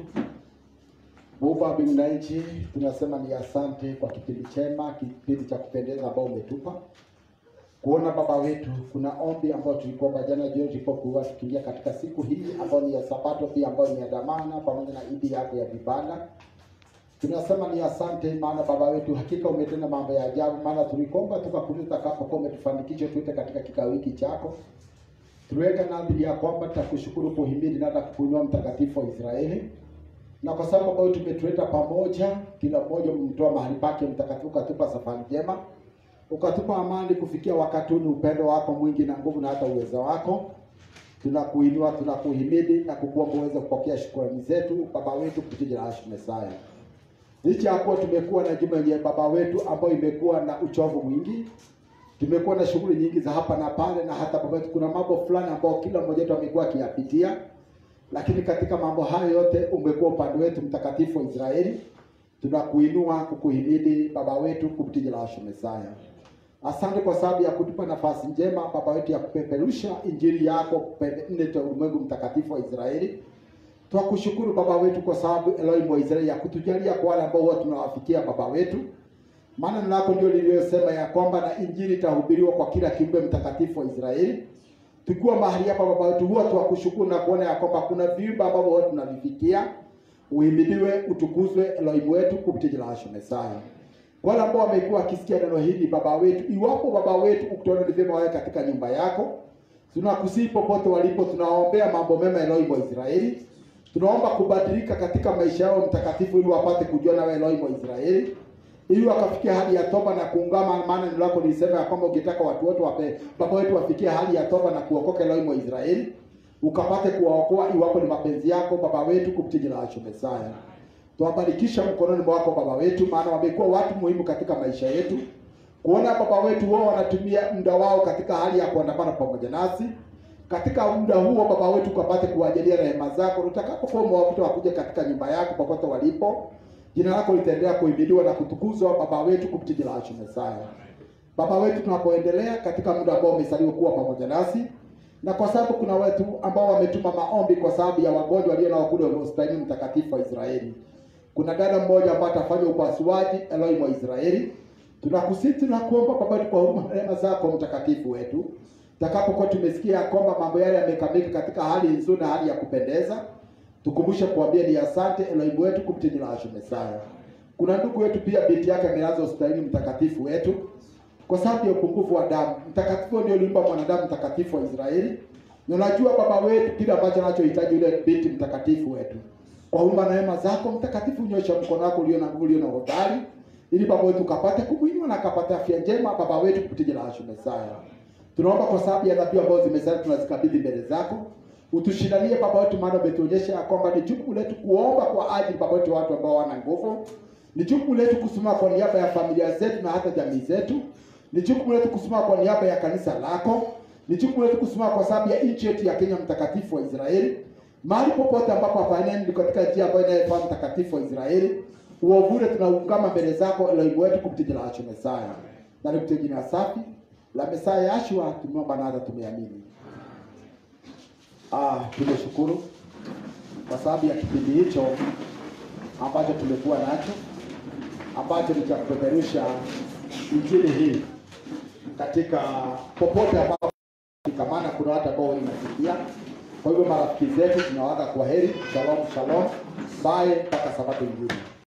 Muumba wa mbingu na nchi, tunasema ni asante kwa kipindi chema, kipindi cha kupendeza ambao umetupa kuona Baba wetu. Kuna ombi ambayo tulikuomba jana jioni tulipokuwa tukiingia katika siku hii ambayo ni ya Sabato, pia ambayo ni ya dhamana pamoja na idi yako ya vibanda. Tunasema ni asante, maana Baba wetu hakika umetenda mambo ya ajabu, maana tulikuomba tukakuuliza utakapokuwa umetufanikisha tuite katika kikao hiki chako tuweka nadhiri ya kwamba tutakushukuru kuhimidi na hata kukuinua mtakatifu wa Israeli, na kwa sababu ambayo tumetuleta pamoja, kila mmoja umemtoa mahali pake mtakatifu, ukatupa safari njema, ukatupa amani kufikia wakati huu. Ni upendo wako mwingi na nguvu na hata uwezo wako. Tunakuinua, tunakuhimidi na kukuomba uweze kupokea shukrani zetu Baba wetu kupitia jina la Yesu Mesaya. Licha ya kuwa tumekuwa na juma yenye Baba wetu ambayo imekuwa na uchovu mwingi tumekuwa na shughuli nyingi za hapa na pale, na hata baba, kuna mambo fulani ambayo kila mmoja wetu amekuwa akiyapitia, lakini katika mambo hayo yote umekuwa upande wetu, mtakatifu wa Israeli. tunakuinua kukuhimidi Baba wetu kupitia jina la Yesu Mesaya. Asante kwa sababu ya kutupa nafasi njema Baba wetu ya kupeperusha injili yako kupende nne za ulimwengu mtakatifu wa Israeli. Twakushukuru Baba wetu kwa sababu Elohim wa Israeli ya kutujalia kwa wale ambao huwa tunawafikia Baba wetu. Maana neno lako ndio lililosema ya kwamba na injili itahubiriwa kwa kila kiumbe mtakatifu wa Israeli. Tukiwa mahali hapa Baba wetu, huwa twakushukuru na kuona ya kwamba kuna viumbe ambavyo huwa tunavifikia. Uhimidiwe, utukuzwe Elohim wetu kupitia jina la Yesu Mesaya. Wale ambao wamekuwa wakisikia neno hili Baba wetu, iwapo Baba wetu ukituona ni vyema wawe katika nyumba yako, tunakusihi popote walipo, tunawaombea mambo mema Elohim wa Israeli. Tunaomba kubadilika katika maisha yao mtakatifu, ili wapate kujua nawe Elohim wa Israeli, ili wakafikia hali ya toba na kuungama. Maana neno lako lilisema ya kwamba ukitaka watu wote wape Baba wetu wafikie hali ya toba na kuokoka Elohim wa Israeli, ukapate kuwaokoa iwapo ni mapenzi yako Baba wetu kupitia jina la Yesu Mesaya. Tuwabarikisha mkononi mwako Baba wetu, maana wamekuwa watu muhimu katika maisha yetu. Kuona Baba wetu wao wanatumia muda wao katika hali ya kuandamana pamoja nasi. Katika muda huo Baba wetu ukapate kuwajalia rehema zako, utakapokuwa umewavuta wakuja katika nyumba yako popote walipo, jina lako litaendelea kuhimidiwa na kutukuzwa Baba wetu kupitia jina la Yesu Mesaya. Baba wetu, tunapoendelea katika muda ambao umesaliwa kuwa pamoja nasi, na kwa sababu kuna watu ambao wametuma maombi kwa sababu ya wagonjwa walio nao kule hospitalini mtakatifu wa Israeli. Kuna dada mmoja ambaye atafanya upasuaji Elohim wa Israeli. Tunakusihi tunakuomba Baba wetu kwa huruma na rehema zako mtakatifu wetu, takapokuwa tumesikia kwamba mambo yale yamekamilika katika hali nzuri na hali ya kupendeza, tukumbushe kuambia ni asante Elohim wetu kupitia jina la Yesu Mesaya. Kuna ndugu wetu pia binti yake amelazwa hospitalini mtakatifu wetu kwa sababu ya upungufu wa damu. Mtakatifu ndio ulimpa mwanadamu mtakatifu wa Israeli. Na unajua Baba wetu kile ambacho anachohitaji yule binti mtakatifu wetu. Kwa huruma na neema zako mtakatifu, nyosha mkono wako ulio na nguvu, ulio na hodari, ili Baba wetu ukapate kumwinua na akapate afya njema Baba wetu kupitia jina la Yesu Mesaya. Tunaomba kwa sababu ya dhabihu ambazo zimesalia tunazikabidhi mbele zako. Utushindanie Baba wetu, maana umetuonyesha ya kwamba ni jukumu letu kuomba kwa ajili Baba wetu watu ambao wana nguvu. Ni jukumu letu kusimama kwa niaba ya familia zetu na hata jamii zetu. Ni jukumu letu kusimama kwa niaba ya kanisa lako. Ni jukumu letu kusimama kwa sababu ya nchi yetu ya Kenya mtakatifu wa Israeli. Mahali popote ambapo hapaeneni katika njia ambayo inayofaa mtakatifu wa Israeli. Uovule tunaungama mbele zako Elohim wetu kupitia jina la Yesu Mesaya. Na ni kupitia jina safi la Mesaya Yashua tumeomba na hata tumeamini. Ah, tumeshukuru kwa sababu ya kipindi hicho ambacho tumekuwa nacho ambacho ni cha kupeperusha injili hii katika popote ambapo maana kuna watu ambao inasikia. Kwa hivyo marafiki zetu tunawaga kwa heri, shalom shalom, bye mpaka sabato nyingine.